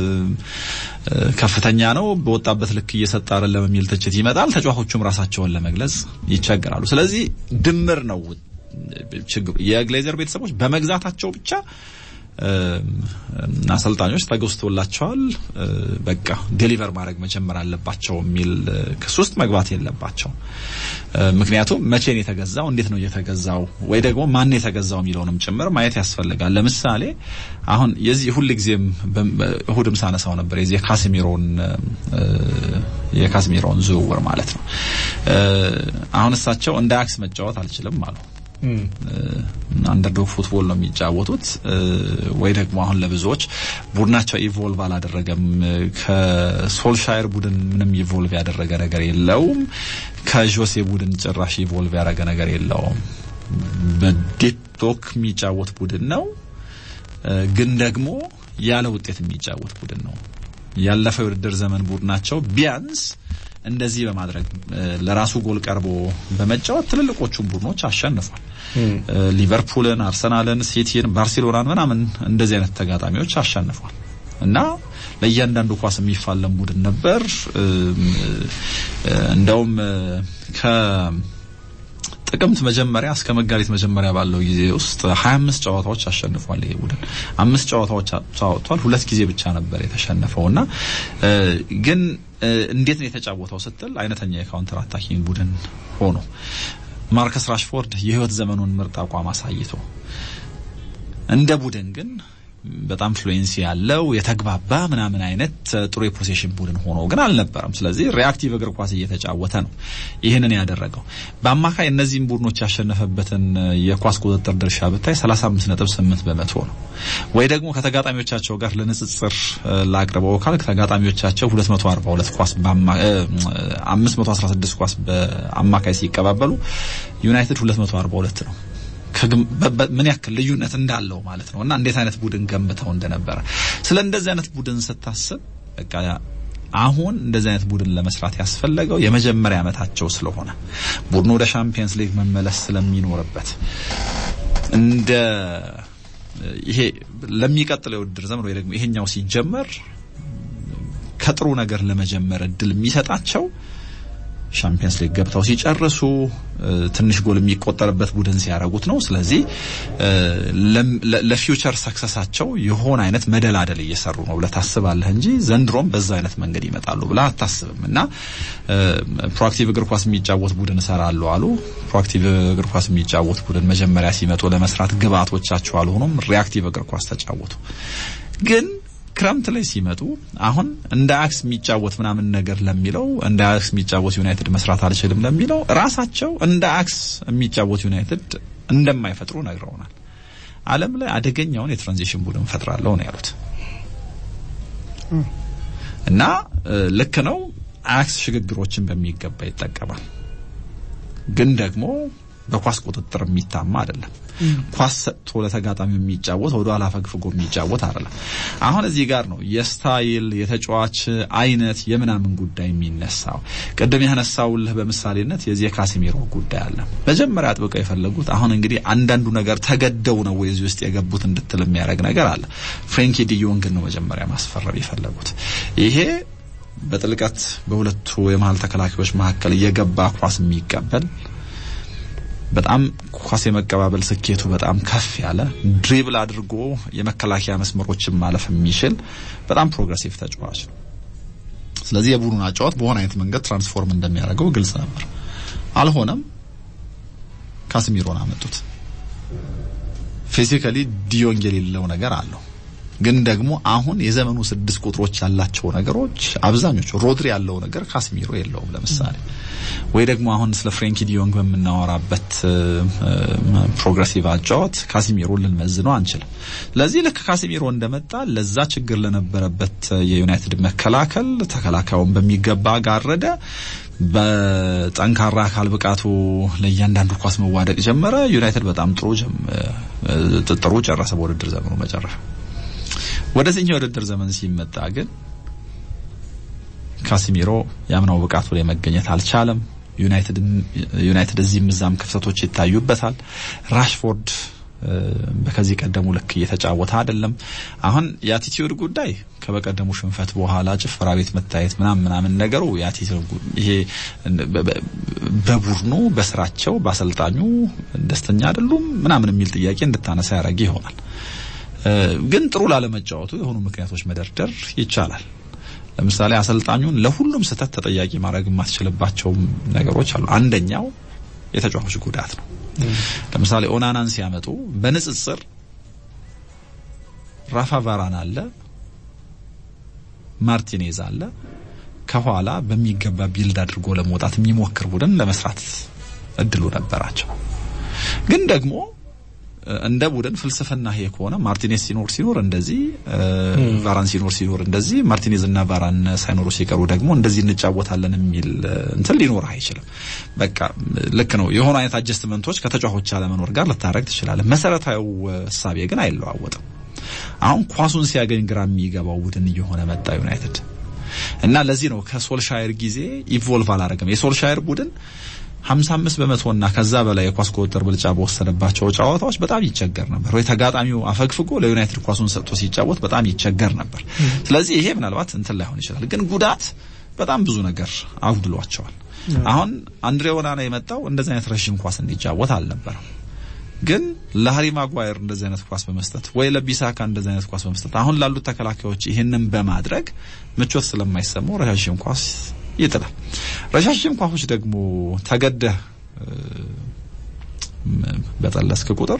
ከፍተኛ ነው፣ በወጣበት ልክ እየሰጠ አይደለም የሚል ትችት ይመጣል። ተጫዋቾቹም ራሳቸውን ለመግለጽ ይቸገራሉ። ስለዚህ ድምር ነው ችግሩ። የግሌዘር ቤተሰቦች በመግዛታቸው ብቻ አሰልጣኞች ተገዝቶላቸዋል፣ በቃ ዴሊቨር ማድረግ መጀመር አለባቸው የሚል ክስ ውስጥ መግባት የለባቸው። ምክንያቱም መቼ ነው የተገዛው፣ እንዴት ነው የተገዛው፣ ወይ ደግሞ ማን የተገዛው የሚለውንም ጭምር ማየት ያስፈልጋል። ለምሳሌ አሁን የዚህ ሁል ጊዜም እሁድም ሳነሳው ነበር የዚህ የካሲሚሮን የካሲሚሮን ዝውውር ማለት ነው። አሁን እሳቸው እንደ አክስ መጫወት አልችልም አሉ። አንደርዶግ ፉትቦል ነው የሚጫወቱት። ወይ ደግሞ አሁን ለብዙዎች ቡድናቸው ኢቮልቭ አላደረገም። ከሶልሻየር ቡድን ምንም ኢቮልቭ ያደረገ ነገር የለውም። ከጆሴ ቡድን ጭራሽ ኢቮልቭ ያደረገ ነገር የለውም። በዴቶክ የሚጫወት ቡድን ነው፣ ግን ደግሞ ያለ ውጤት የሚጫወት ቡድን ነው። ያለፈው የውድድር ዘመን ቡድናቸው ቢያንስ እንደዚህ በማድረግ ለራሱ ጎል ቀርቦ በመጫወት ትልልቆቹን ቡድኖች አሸንፏል። ሊቨርፑልን፣ አርሰናልን፣ ሲቲን፣ ባርሴሎናን ምናምን እንደዚህ አይነት ተጋጣሚዎች አሸንፏል እና ለእያንዳንዱ ኳስ የሚፋለም ቡድን ነበር። እንደውም ከ ጥቅምት መጀመሪያ እስከ መጋቢት መጀመሪያ ባለው ጊዜ ውስጥ 25 ጨዋታዎች አሸንፏል። ይሄ ቡድን አምስት ጨዋታዎች ተጫውቷል። ሁለት ጊዜ ብቻ ነበር የተሸነፈው እና ግን እንዴት ነው የተጫወተው ስትል አይነተኛ የካውንተር አታኪንግ ቡድን ሆኖ ማርከስ ራሽፎርድ የህይወት ዘመኑን ምርጥ አቋም አሳይቶ እንደ ቡድን ግን በጣም ፍሉዌንሲ ያለው የተግባባ ምናምን አይነት ጥሩ የፖሴሽን ቡድን ሆኖ ግን አልነበረም። ስለዚህ ሪአክቲቭ እግር ኳስ እየተጫወተ ነው ይህንን ያደረገው። በአማካይ እነዚህም ቡድኖች ያሸነፈበትን የኳስ ቁጥጥር ድርሻ ብታይ 35.8 በመቶ ነው። ወይ ደግሞ ከተጋጣሚዎቻቸው ጋር ለንጽጽር ላቅርበው ካል ተጋጣሚዎቻቸው 242 ኳስ 516 ኳስ በአማካይ ሲቀባበሉ ዩናይትድ 242 ነው። ምን ያክል ልዩነት እንዳለው ማለት ነው። እና እንዴት አይነት ቡድን ገንብተው እንደነበረ ስለ እንደዚህ አይነት ቡድን ስታስብ በቃ አሁን እንደዚህ አይነት ቡድን ለመስራት ያስፈለገው የመጀመሪያ ዓመታቸው ስለሆነ ቡድኑ ወደ ሻምፒየንስ ሊግ መመለስ ስለሚኖርበት እንደ ይሄ ለሚቀጥለው የውድድር ዘመን ወይ ደግሞ ይሄኛው ሲጀመር ከጥሩ ነገር ለመጀመር እድል የሚሰጣቸው ሻምፒየንስ ሊግ ገብተው ሲጨርሱ ትንሽ ጎል የሚቆጠርበት ቡድን ሲያደርጉት ነው። ስለዚህ ለፊውቸር ሰክሰሳቸው የሆነ አይነት መደላደል እየሰሩ ነው ብለህ ታስባለህ እንጂ ዘንድሮም በዛ አይነት መንገድ ይመጣሉ ብለህ አታስብም። እና ፕሮአክቲቭ እግር ኳስ የሚጫወት ቡድን እሰራለሁ አሉ። ፕሮአክቲቭ እግር ኳስ የሚጫወት ቡድን መጀመሪያ ሲመጡ ለመስራት ግብአቶቻቸው አልሆኑም። ሪአክቲቭ እግር ኳስ ተጫወቱ ግን ክረምት ላይ ሲመጡ አሁን እንደ አክስ የሚጫወት ምናምን ነገር ለሚለው እንደ አክስ የሚጫወት ዩናይትድ መስራት አልችልም ለሚለው ራሳቸው እንደ አክስ የሚጫወት ዩናይትድ እንደማይፈጥሩ ነግረውናል። ዓለም ላይ አደገኛውን የትራንዚሽን ቡድን ፈጥራለሁ ነው ያሉት እና ልክ ነው። አክስ ሽግግሮችን በሚገባ ይጠቀማል፣ ግን ደግሞ በኳስ ቁጥጥር የሚታማ አይደለም። ኳስ ሰጥቶ ለተጋጣሚ የሚጫወት ወደ ኋላ ፈግፍጎ የሚጫወት አይደለም። አሁን እዚህ ጋር ነው የስታይል የተጫዋች አይነት የምናምን ጉዳይ የሚነሳው። ቅድም ያነሳውልህ በምሳሌነት የዚህ የካሲሜሮ ጉዳይ አለ። መጀመሪያ አጥብቀው የፈለጉት አሁን እንግዲህ አንዳንዱ ነገር ተገደው ነው ወይ እዚህ ውስጥ የገቡት እንድትል የሚያደርግ ነገር አለ። ፍሬንኪ ዲዮንግን ነው መጀመሪያ ማስፈረም የፈለጉት ይሄ በጥልቀት በሁለቱ የመሀል ተከላካዮች መካከል እየገባ ኳስ የሚቀበል በጣም ኳስ የመቀባበል ስኬቱ በጣም ከፍ ያለ ድሪብል አድርጎ የመከላከያ መስመሮችን ማለፍ የሚችል በጣም ፕሮግሬሲቭ ተጫዋች ነው። ስለዚህ የቡድኑን አጫዋት በሆነ አይነት መንገድ ትራንስፎርም እንደሚያደርገው ግልጽ ነበር። አልሆነም። ካስሚሮን አመጡት። ፊዚካሊ ዲዮንግ የሌለው ነገር አለው ግን ደግሞ አሁን የዘመኑ ስድስት ቁጥሮች ያላቸው ነገሮች አብዛኞቹ ሮድሪ ያለው ነገር ካስሚሮ የለውም። ለምሳሌ ወይ ደግሞ አሁን ስለ ፍሬንኪ ዲዮንግ በምናወራበት ፕሮግሬሲቭ አጫወት ካሲሚሮ ልንመዝነው አንችልም። ስለዚህ ልክ ካሲሚሮ እንደመጣ ለዛ ችግር ለነበረበት የዩናይትድ መከላከል ተከላካዩን በሚገባ ጋረደ። በጠንካራ አካል ብቃቱ ለእያንዳንዱ ኳስ መዋደቅ ጀመረ። ዩናይትድ በጣም ጥሩ ጥሩ ጨረሰ በውድድር ዘመኑ መጨረሻ። ወደዚህኛው የውድድር ዘመን ሲመጣ ግን ካሲሚሮ ያምናው ብቃቱ ላይ መገኘት አልቻለም። ዩናይትድ ዩናይትድ እዚህም እዛም ክፍተቶች ይታዩበታል። ራሽፎርድ በከዚህ ቀደሙ ልክ እየተጫወተ አይደለም። አሁን የአቲቲዩድ ጉዳይ ከበቀደሙ ሽንፈት በኋላ ጭፈራ ቤት መታየት ምናምን ምናምን ነገሩ ይሄ በቡድኑ በስራቸው በአሰልጣኙ ደስተኛ አይደሉም ምናምን የሚል ጥያቄ እንድታነሳ ያደረገ ይሆናል። ግን ጥሩ ላለመጫወቱ የሆኑ ምክንያቶች መደርደር ይቻላል። ለምሳሌ አሰልጣኙን ለሁሉም ስህተት ተጠያቂ ማድረግ የማትችልባቸው ነገሮች አሉ። አንደኛው የተጫዋቾች ጉዳት ነው። ለምሳሌ ኦናናን ሲያመጡ በንጽጽር ራፋ ቫራን አለ፣ ማርቲኔዝ አለ። ከኋላ በሚገባ ቢልድ አድርጎ ለመውጣት የሚሞክር ቡድን ለመስራት እድሉ ነበራቸው። ግን ደግሞ እንደ ቡድን ፍልስፍና ይሄ ከሆነ ማርቲኔዝ ሲኖር ሲኖር እንደዚህ ቫራን ሲኖር ሲኖር እንደዚህ ማርቲኔዝ እና ቫራን ሳይኖሩ ሲቀሩ ደግሞ እንደዚህ እንጫወታለን የሚል እንትን ሊኖር አይችልም። በቃ ልክ ነው። የሆኑ አይነት አጀስትመንቶች ከተጫዋቾች አለመኖር ጋር ልታረግ ትችላለህ። መሰረታዊው እሳቤ ግን አይለዋወጥም። አሁን ኳሱን ሲያገኝ ግራ የሚገባው ቡድን እየሆነ መጣ ዩናይትድ እና ለዚህ ነው ከሶልሻየር ጊዜ ኢቮልቭ አላረገም። የሶልሻየር ቡድን 55 በመቶና ከዛ በላይ የኳስ ቁጥጥር ብልጫ በወሰደባቸው ጨዋታዎች በጣም ይቸገር ነበር፣ ወይ ተጋጣሚው አፈግፍጎ ለዩናይትድ ኳሱን ሰጥቶ ሲጫወት በጣም ይቸገር ነበር። ስለዚህ ይሄ ምናልባት እንትን ላይሆን ይችላል፣ ግን ጉዳት በጣም ብዙ ነገር አጉድሏቸዋል። አሁን አንድሬ ኦናና የመጣው እንደዚህ አይነት ረዥም ኳስ እንዲጫወት አልነበረም። ግን ለሃሪ ማጓየር እንደዚህ አይነት ኳስ በመስጠት ወይ ለቢሳካ እንደዚህ አይነት ኳስ በመስጠት አሁን ላሉት ተከላካዮች ይህንን በማድረግ ምቾት ስለማይሰማው ረዣዥም ኳስ ይጥላል። ረዣዥም ኳሶች ደግሞ ተገደህ በጠለስክ ቁጥር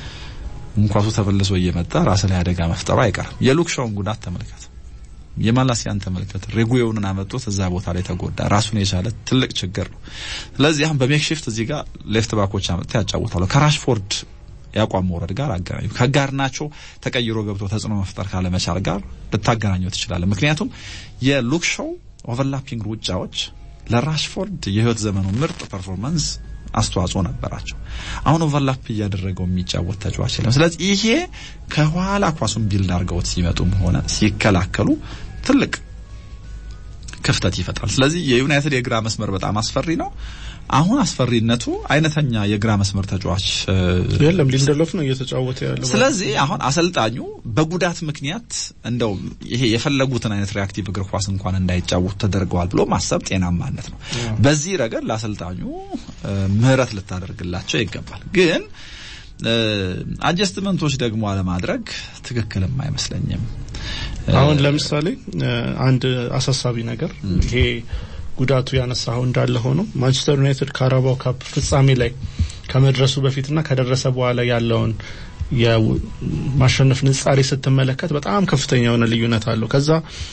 ኳሱ ተመልሶ እየመጣ ራስ ላይ አደጋ መፍጠሩ አይቀርም። የሉክ ሾውን ጉዳት ተመልከት፣ የማላሲያን ተመልከት። ሬጉዮንን አመጡት፣ እዛ ቦታ ላይ ተጎዳ። ራሱን የቻለ ትልቅ ችግር ነው። ስለዚህ አሁን በሜክሺፍት እዚህ ጋር ሌፍት ባኮች አመጥተው ያጫውታሉ ከራሽፎርድ የአቋም መውረድ ጋር አገናኙ። ከጋርናቾ ተቀይሮ ገብቶ ተጽዕኖ መፍጠር ካለመቻል ጋር ልታገናኘው ትችላለህ። ምክንያቱም የሉክ ሾው ኦቨርላፒንግ ሩጫዎች ለራሽፎርድ የህይወት ዘመኑ ምርጥ ፐርፎርማንስ አስተዋጽኦ ነበራቸው። አሁን ኦቨርላፕ እያደረገው የሚጫወት ተጫዋች የለም። ስለዚህ ይሄ ከኋላ ኳሱን ቢልድ አድርገውት ሲመጡም ሆነ ሲከላከሉ ትልቅ ክፍተት ይፈጥራል። ስለዚህ የዩናይትድ የግራ መስመር በጣም አስፈሪ ነው። አሁን አስፈሪነቱ አይነተኛ የግራ መስመር ተጫዋች
የለም፣ ሊንደሎፍ ነው እየተጫወተ ያለው።
ስለዚህ አሁን አሰልጣኙ በጉዳት ምክንያት እንደው ይሄ የፈለጉትን አይነት ሪአክቲቭ እግር ኳስ እንኳን እንዳይጫወቱ ተደርገዋል ብሎ ማሰብ ጤናማነት ነው። በዚህ ረገድ ለአሰልጣኙ ምህረት ልታደርግላቸው ይገባል። ግን አጀስትመንቶች ደግሞ አለማድረግ ትክክልም አይመስለኝም።
አሁን ለምሳሌ አንድ አሳሳቢ ነገር ይሄ ጉዳቱ ያነሳው እንዳለ ሆኖ ማንቸስተር ዩናይትድ ካራባው ካፕ ፍጻሜ ላይ ከመድረሱ በፊትና ከደረሰ በኋላ ያለውን የማሸነፍ ንጻሬ ስትመለከት በጣም ከፍተኛ የሆነ ልዩነት አለው። ከዛ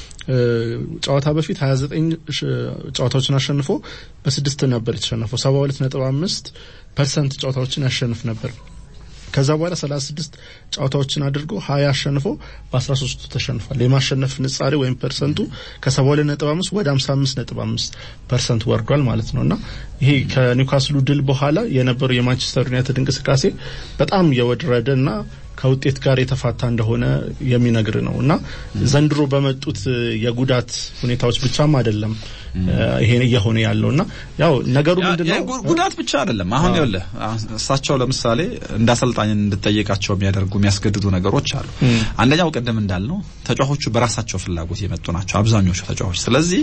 ጨዋታ በፊት 29 ጨዋታዎችን አሸንፎ በስድስት ነበር የተሸነፈው። 72 ነጥብ አምስት ፐርሰንት ጨዋታዎችን ያሸንፍ ነበር። ከዛ በኋላ 36 ጨዋታዎችን አድርጎ 20 አሸንፎ በ13ቱ ተሸንፏል። የማሸነፍ ንጻሬ ወይም ፐርሰንቱ ከ72.5 ወደ 55.5 ፐርሰንት ወርዷል ማለት ነው እና ይሄ ከኒውካስሉ ድል በኋላ የነበረው የማንቸስተር ዩናይትድ እንቅስቃሴ በጣም የወረደ እና ከውጤት ጋር የተፋታ እንደሆነ የሚነግር ነው እና ዘንድሮ በመጡት የጉዳት ሁኔታዎች ብቻም አይደለም ይሄ እየሆነ ያለው እና ያው ነገሩ ምንድነው
ጉዳት ብቻ አይደለም። አሁን ይኸውልህ እሳቸው ለምሳሌ እንደ አሰልጣኝ እንድጠየቃቸው የሚያደርጉ የሚያስገድዱ ነገሮች አሉ። አንደኛው ቅድም እንዳልነው ተጫዋቾቹ በራሳቸው ፍላጎት የመጡ ናቸው አብዛኞቹ ተጫዋቾች። ስለዚህ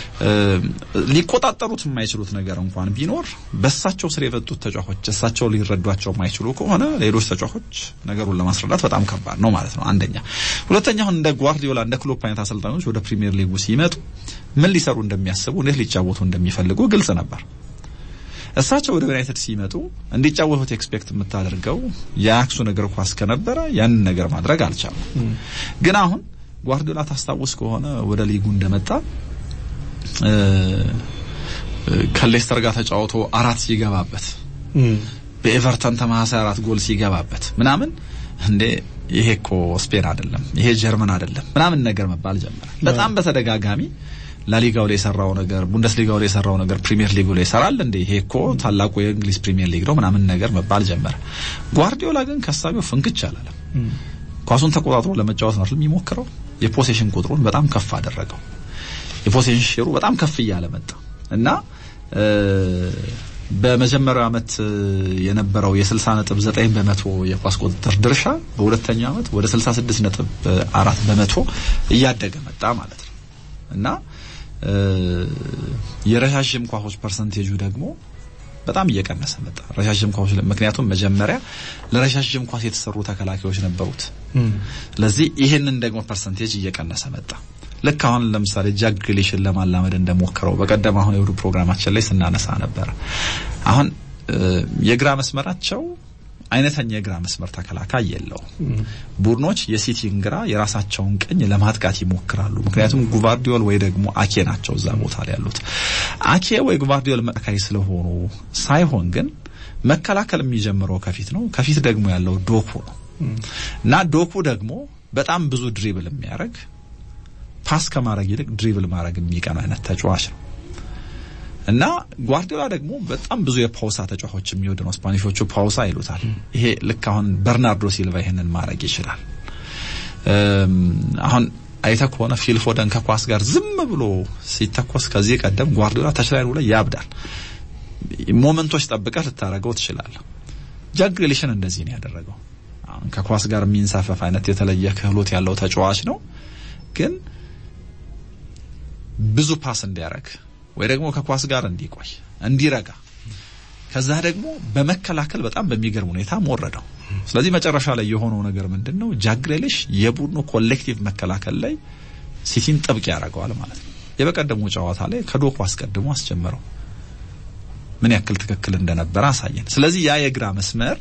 ሊቆጣጠሩት የማይችሉት ነገር እንኳን ቢኖር በእሳቸው ስር የመጡት ተጫዋቾች እሳቸው ሊረዷቸው የማይችሉ ከሆነ ሌሎች ተጫዋቾች ነገሩን ለማስረዳት በጣም ከባድ ነው ማለት ነው። አንደኛ። ሁለተኛ አሁን እንደ ጓርዲዮላ እንደ ክሎፕ አይነት አሰልጣኞች ወደ ፕሪሚየር ሊጉ ሲመጡ ምን ሊሰሩ እንደሚያስቡ እንዴት ሊጫወቱ እንደሚፈልጉ ግልጽ ነበር። እሳቸው ወደ ዩናይትድ ሲመጡ እንዲጫወቱት ኤክስፔክት የምታደርገው የአክሱን እግር ኳስ ከነበረ ያንን ነገር ማድረግ አልቻሉም። ግን አሁን ጓርዲዮላ ታስታውስ ከሆነ ወደ ሊጉ እንደመጣ ከሌስተር ጋር ተጫውቶ አራት ሲገባበት በኤቨርተን ተመሳሳይ አራት ጎል ሲገባበት ምናምን እንዴ ይሄ እኮ ስፔን አይደለም፣ ይሄ ጀርመን አይደለም ምናምን ነገር መባል ጀመረ። በጣም በተደጋጋሚ ላሊጋው ላይ የሰራው ነገር፣ ቡንደስሊጋው ላይ የሰራው ነገር ፕሪሚየር ሊጉ ላይ ይሰራል እንዴ ይሄ እኮ ታላቁ የእንግሊዝ ፕሪሚየር ሊግ ነው ምናምን ነገር መባል ጀመረ። ጓርዲዮላ ግን ከሳቢው ፍንክች አላለም። ኳሱን ተቆጣጥሮ ለመጫወት ነው የሚሞክረው። የፖሴሽን ቁጥሩን በጣም ከፍ አደረገው። የፖሴሽን ሼሩ በጣም ከፍ እያለ መጣ እና በመጀመሪያው አመት የነበረው የ60 ነጥብ 9 በመቶ የኳስ ቁጥጥር ድርሻ በሁለተኛው አመት ወደ 66 ነጥብ 4 በመቶ እያደገ መጣ ማለት ነው እና የረዣዥም ኳሶች ፐርሰንቴጁ ደግሞ በጣም እየቀነሰ መጣ። ረዣዥም ኳሶች ምክንያቱም መጀመሪያ ለረዣዥም ኳስ የተሰሩ ተከላካዮች ነበሩት። ስለዚህ ይህንን ደግሞ ፐርሰንቴጅ እየቀነሰ መጣ። ልክ አሁን ለምሳሌ ጃክ ግሊሽን ለማላመድ እንደሞከረው በቀደም አሁን የውዱ ፕሮግራማችን ላይ ስናነሳ ነበረ። አሁን የግራ መስመራቸው አይነተኛ የግራ መስመር ተከላካይ የለው። ቡድኖች የሲቲን ግራ የራሳቸውን ቀኝ ለማጥቃት ይሞክራሉ። ምክንያቱም ጉቫርዲዮል ወይ ደግሞ አኬ ናቸው እዛ ቦታ ላይ ያሉት። አኬ ወይ ጉቫርዲዮል መካይ ስለሆኑ ሳይሆን ግን መከላከል የሚጀምረው ከፊት ነው። ከፊት ደግሞ ያለው ዶኩ ነው እና ዶኩ ደግሞ በጣም ብዙ ድሪብል የሚያደርግ ፓስ ከማድረግ ይልቅ ድሪብል ማድረግ የሚቀን አይነት ተጫዋች ነው እና ጓርዲዮላ ደግሞ በጣም ብዙ የፓውሳ ተጫዋቾች የሚወድ ነው። ስፓኒሾቹ ፓውሳ ይሉታል። ይሄ ልክ አሁን በርናርዶ ሲልቫ ይሄንን ማድረግ ይችላል። አሁን አይተ ከሆነ ፊል ፎደን ከኳስ ጋር ዝም ብሎ ሲተኮስ ከዚህ ቀደም ጓርዲዮላ ተችላይሩ ላይ ያብዳል። ሞመንቶች ጠብቀህ ልታረገው ትችላለህ። ጃክ ግሪሊሽን እንደዚህ ነው ያደረገው። አሁን ከኳስ ጋር የሚንሳፈፍ አይነት የተለየ ክህሎት ያለው ተጫዋች ነው፣ ግን ብዙ ፓስ እንዲያረግ ወይ ደግሞ ከኳስ ጋር እንዲቆይ እንዲረጋ ከዛ ደግሞ በመከላከል በጣም በሚገርም ሁኔታ ወረደው። ስለዚህ መጨረሻ ላይ የሆነው ነገር ምንድን ነው? ጃክ ግሪሊሽ የቡድኑ ኮሌክቲቭ መከላከል ላይ ሲቲን ጥብቅ ያደርገዋል ማለት ነው። የበቀደሙ ጨዋታ ላይ ከዶኩ አስቀድሞ አስጀመረው። ምን ያክል ትክክል እንደነበረ አሳየን። ስለዚህ ያ የግራ መስመር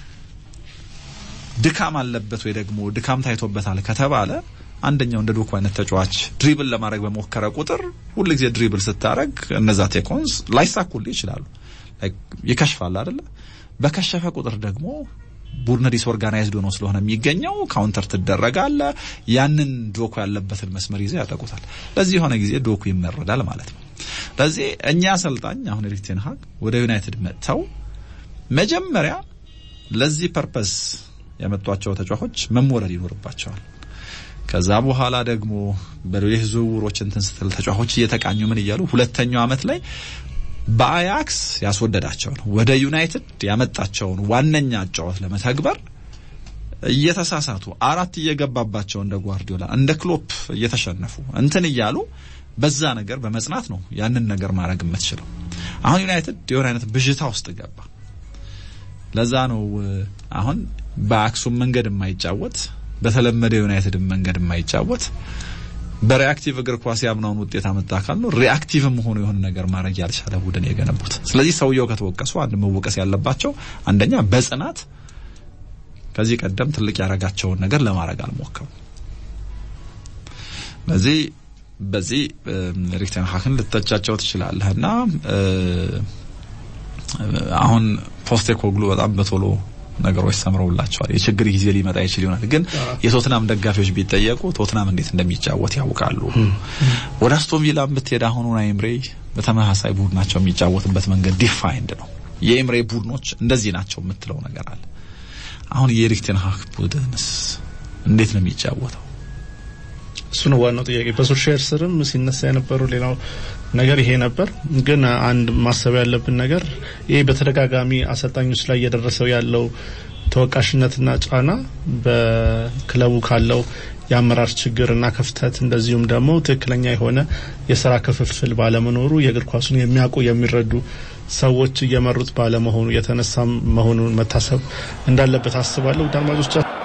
ድካም አለበት ወይ ደግሞ ድካም ታይቶበታል ከተባለ አንደኛው እንደ ዶኩ አይነት ተጫዋች ድሪብል ለማድረግ በሞከረ ቁጥር ሁልጊዜ ድሪብል ስታረግ እነዛ ቴኮንስ ላይሳኩልህ ይችላሉ። ይከሽፋል አይደለ? በከሸፈ ቁጥር ደግሞ ቡድን ዲስኦርጋናይዝድ ሆኖ ስለሆነ የሚገኘው ካውንተር ትደረጋለ። ያንን ዶኩ ያለበትን መስመር ይዘው ያጠቁታል። ለዚህ የሆነ ጊዜ ዶኩ ይመረዳል ማለት ነው። ለዚህ እኛ አሰልጣኝ አሁን ኤሪክ ቴን ሃግ ወደ ዩናይትድ መጥተው መጀመሪያ ለዚህ ፐርፐስ ያመጧቸው ተጫዋቾች መሞረድ ይኖርባቸዋል። ከዛ በኋላ ደግሞ በሌሎች ዝውውሮች እንትን ስትል ተጫዋቾች እየተቃኙ ምን እያሉ ሁለተኛው አመት ላይ በአያክስ ያስወደዳቸውን ወደ ዩናይትድ ያመጣቸውን ዋነኛ አጫወት ለመተግበር እየተሳሳቱ አራት እየገባባቸው እንደ ጓርዲዮላ እንደ ክሎፕ እየተሸነፉ እንትን እያሉ በዛ ነገር በመጽናት ነው ያንን ነገር ማድረግ የምትችለው። አሁን ዩናይትድ የሆነ አይነት ብዥታ ውስጥ ገባ። ለዛ ነው አሁን በአክሱም መንገድ የማይጫወት በተለመደ ዩናይትድ መንገድ የማይጫወት በሪአክቲቭ እግር ኳስ ያምናውን ውጤት አመጣ አካል ነው። ሪአክቲቭም ሆኖ የሆነ ነገር ማድረግ ያልቻለ ቡድን የገነቡት። ስለዚህ ሰውየው ከተወቀሱ አንድ መወቀስ ያለባቸው አንደኛ በጽናት ከዚህ ቀደም ትልቅ ያረጋቸውን ነገር ለማድረግ አልሞከሩ። ስለዚህ በዚህ ኤሪክ ቴን ሃግን ልተቻቸው ትችላለህ እና አሁን ፖስቴኮግሉ በጣም በቶሎ ነገሮች ሰምረውላቸዋል። የችግር ጊዜ ሊመጣ ይችል ይሆናል፣ ግን የቶትናም ደጋፊዎች ቢጠየቁ ቶትናም እንዴት እንደሚጫወት ያውቃሉ። ወደ አስቶን ቪላም ብትሄድ አሁን ኡናይ ኤምሬ በተመሳሳይ ቡድናቸው የሚጫወትበት መንገድ ዲፋይንድ ነው። የኤምሬ ቡድኖች እንደዚህ ናቸው የምትለው ነገር አለ። አሁን የኤሪክ ቴን ሃግ ቡድንስ እንዴት ነው የሚጫወተው?
እሱ ነው ዋናው ጥያቄ። በሶልሻየር ስርም ሲነሳ የነበረው ሌላው ነገር ይሄ ነበር። ግን አንድ ማሰብ ያለብን ነገር ይሄ በተደጋጋሚ አሰልጣኞች ላይ እየደረሰው ያለው ተወቃሽነትና ጫና በክለቡ ካለው የአመራር ችግርና ክፍተት እንደዚሁም ደግሞ ትክክለኛ የሆነ የስራ ክፍፍል ባለመኖሩ የእግር ኳሱን የሚያውቁ የሚረዱ ሰዎች እየመሩት ባለመሆኑ የተነሳ መሆኑን መታሰብ እንዳለበት አስባለሁ። ውድ አድማጮቻችን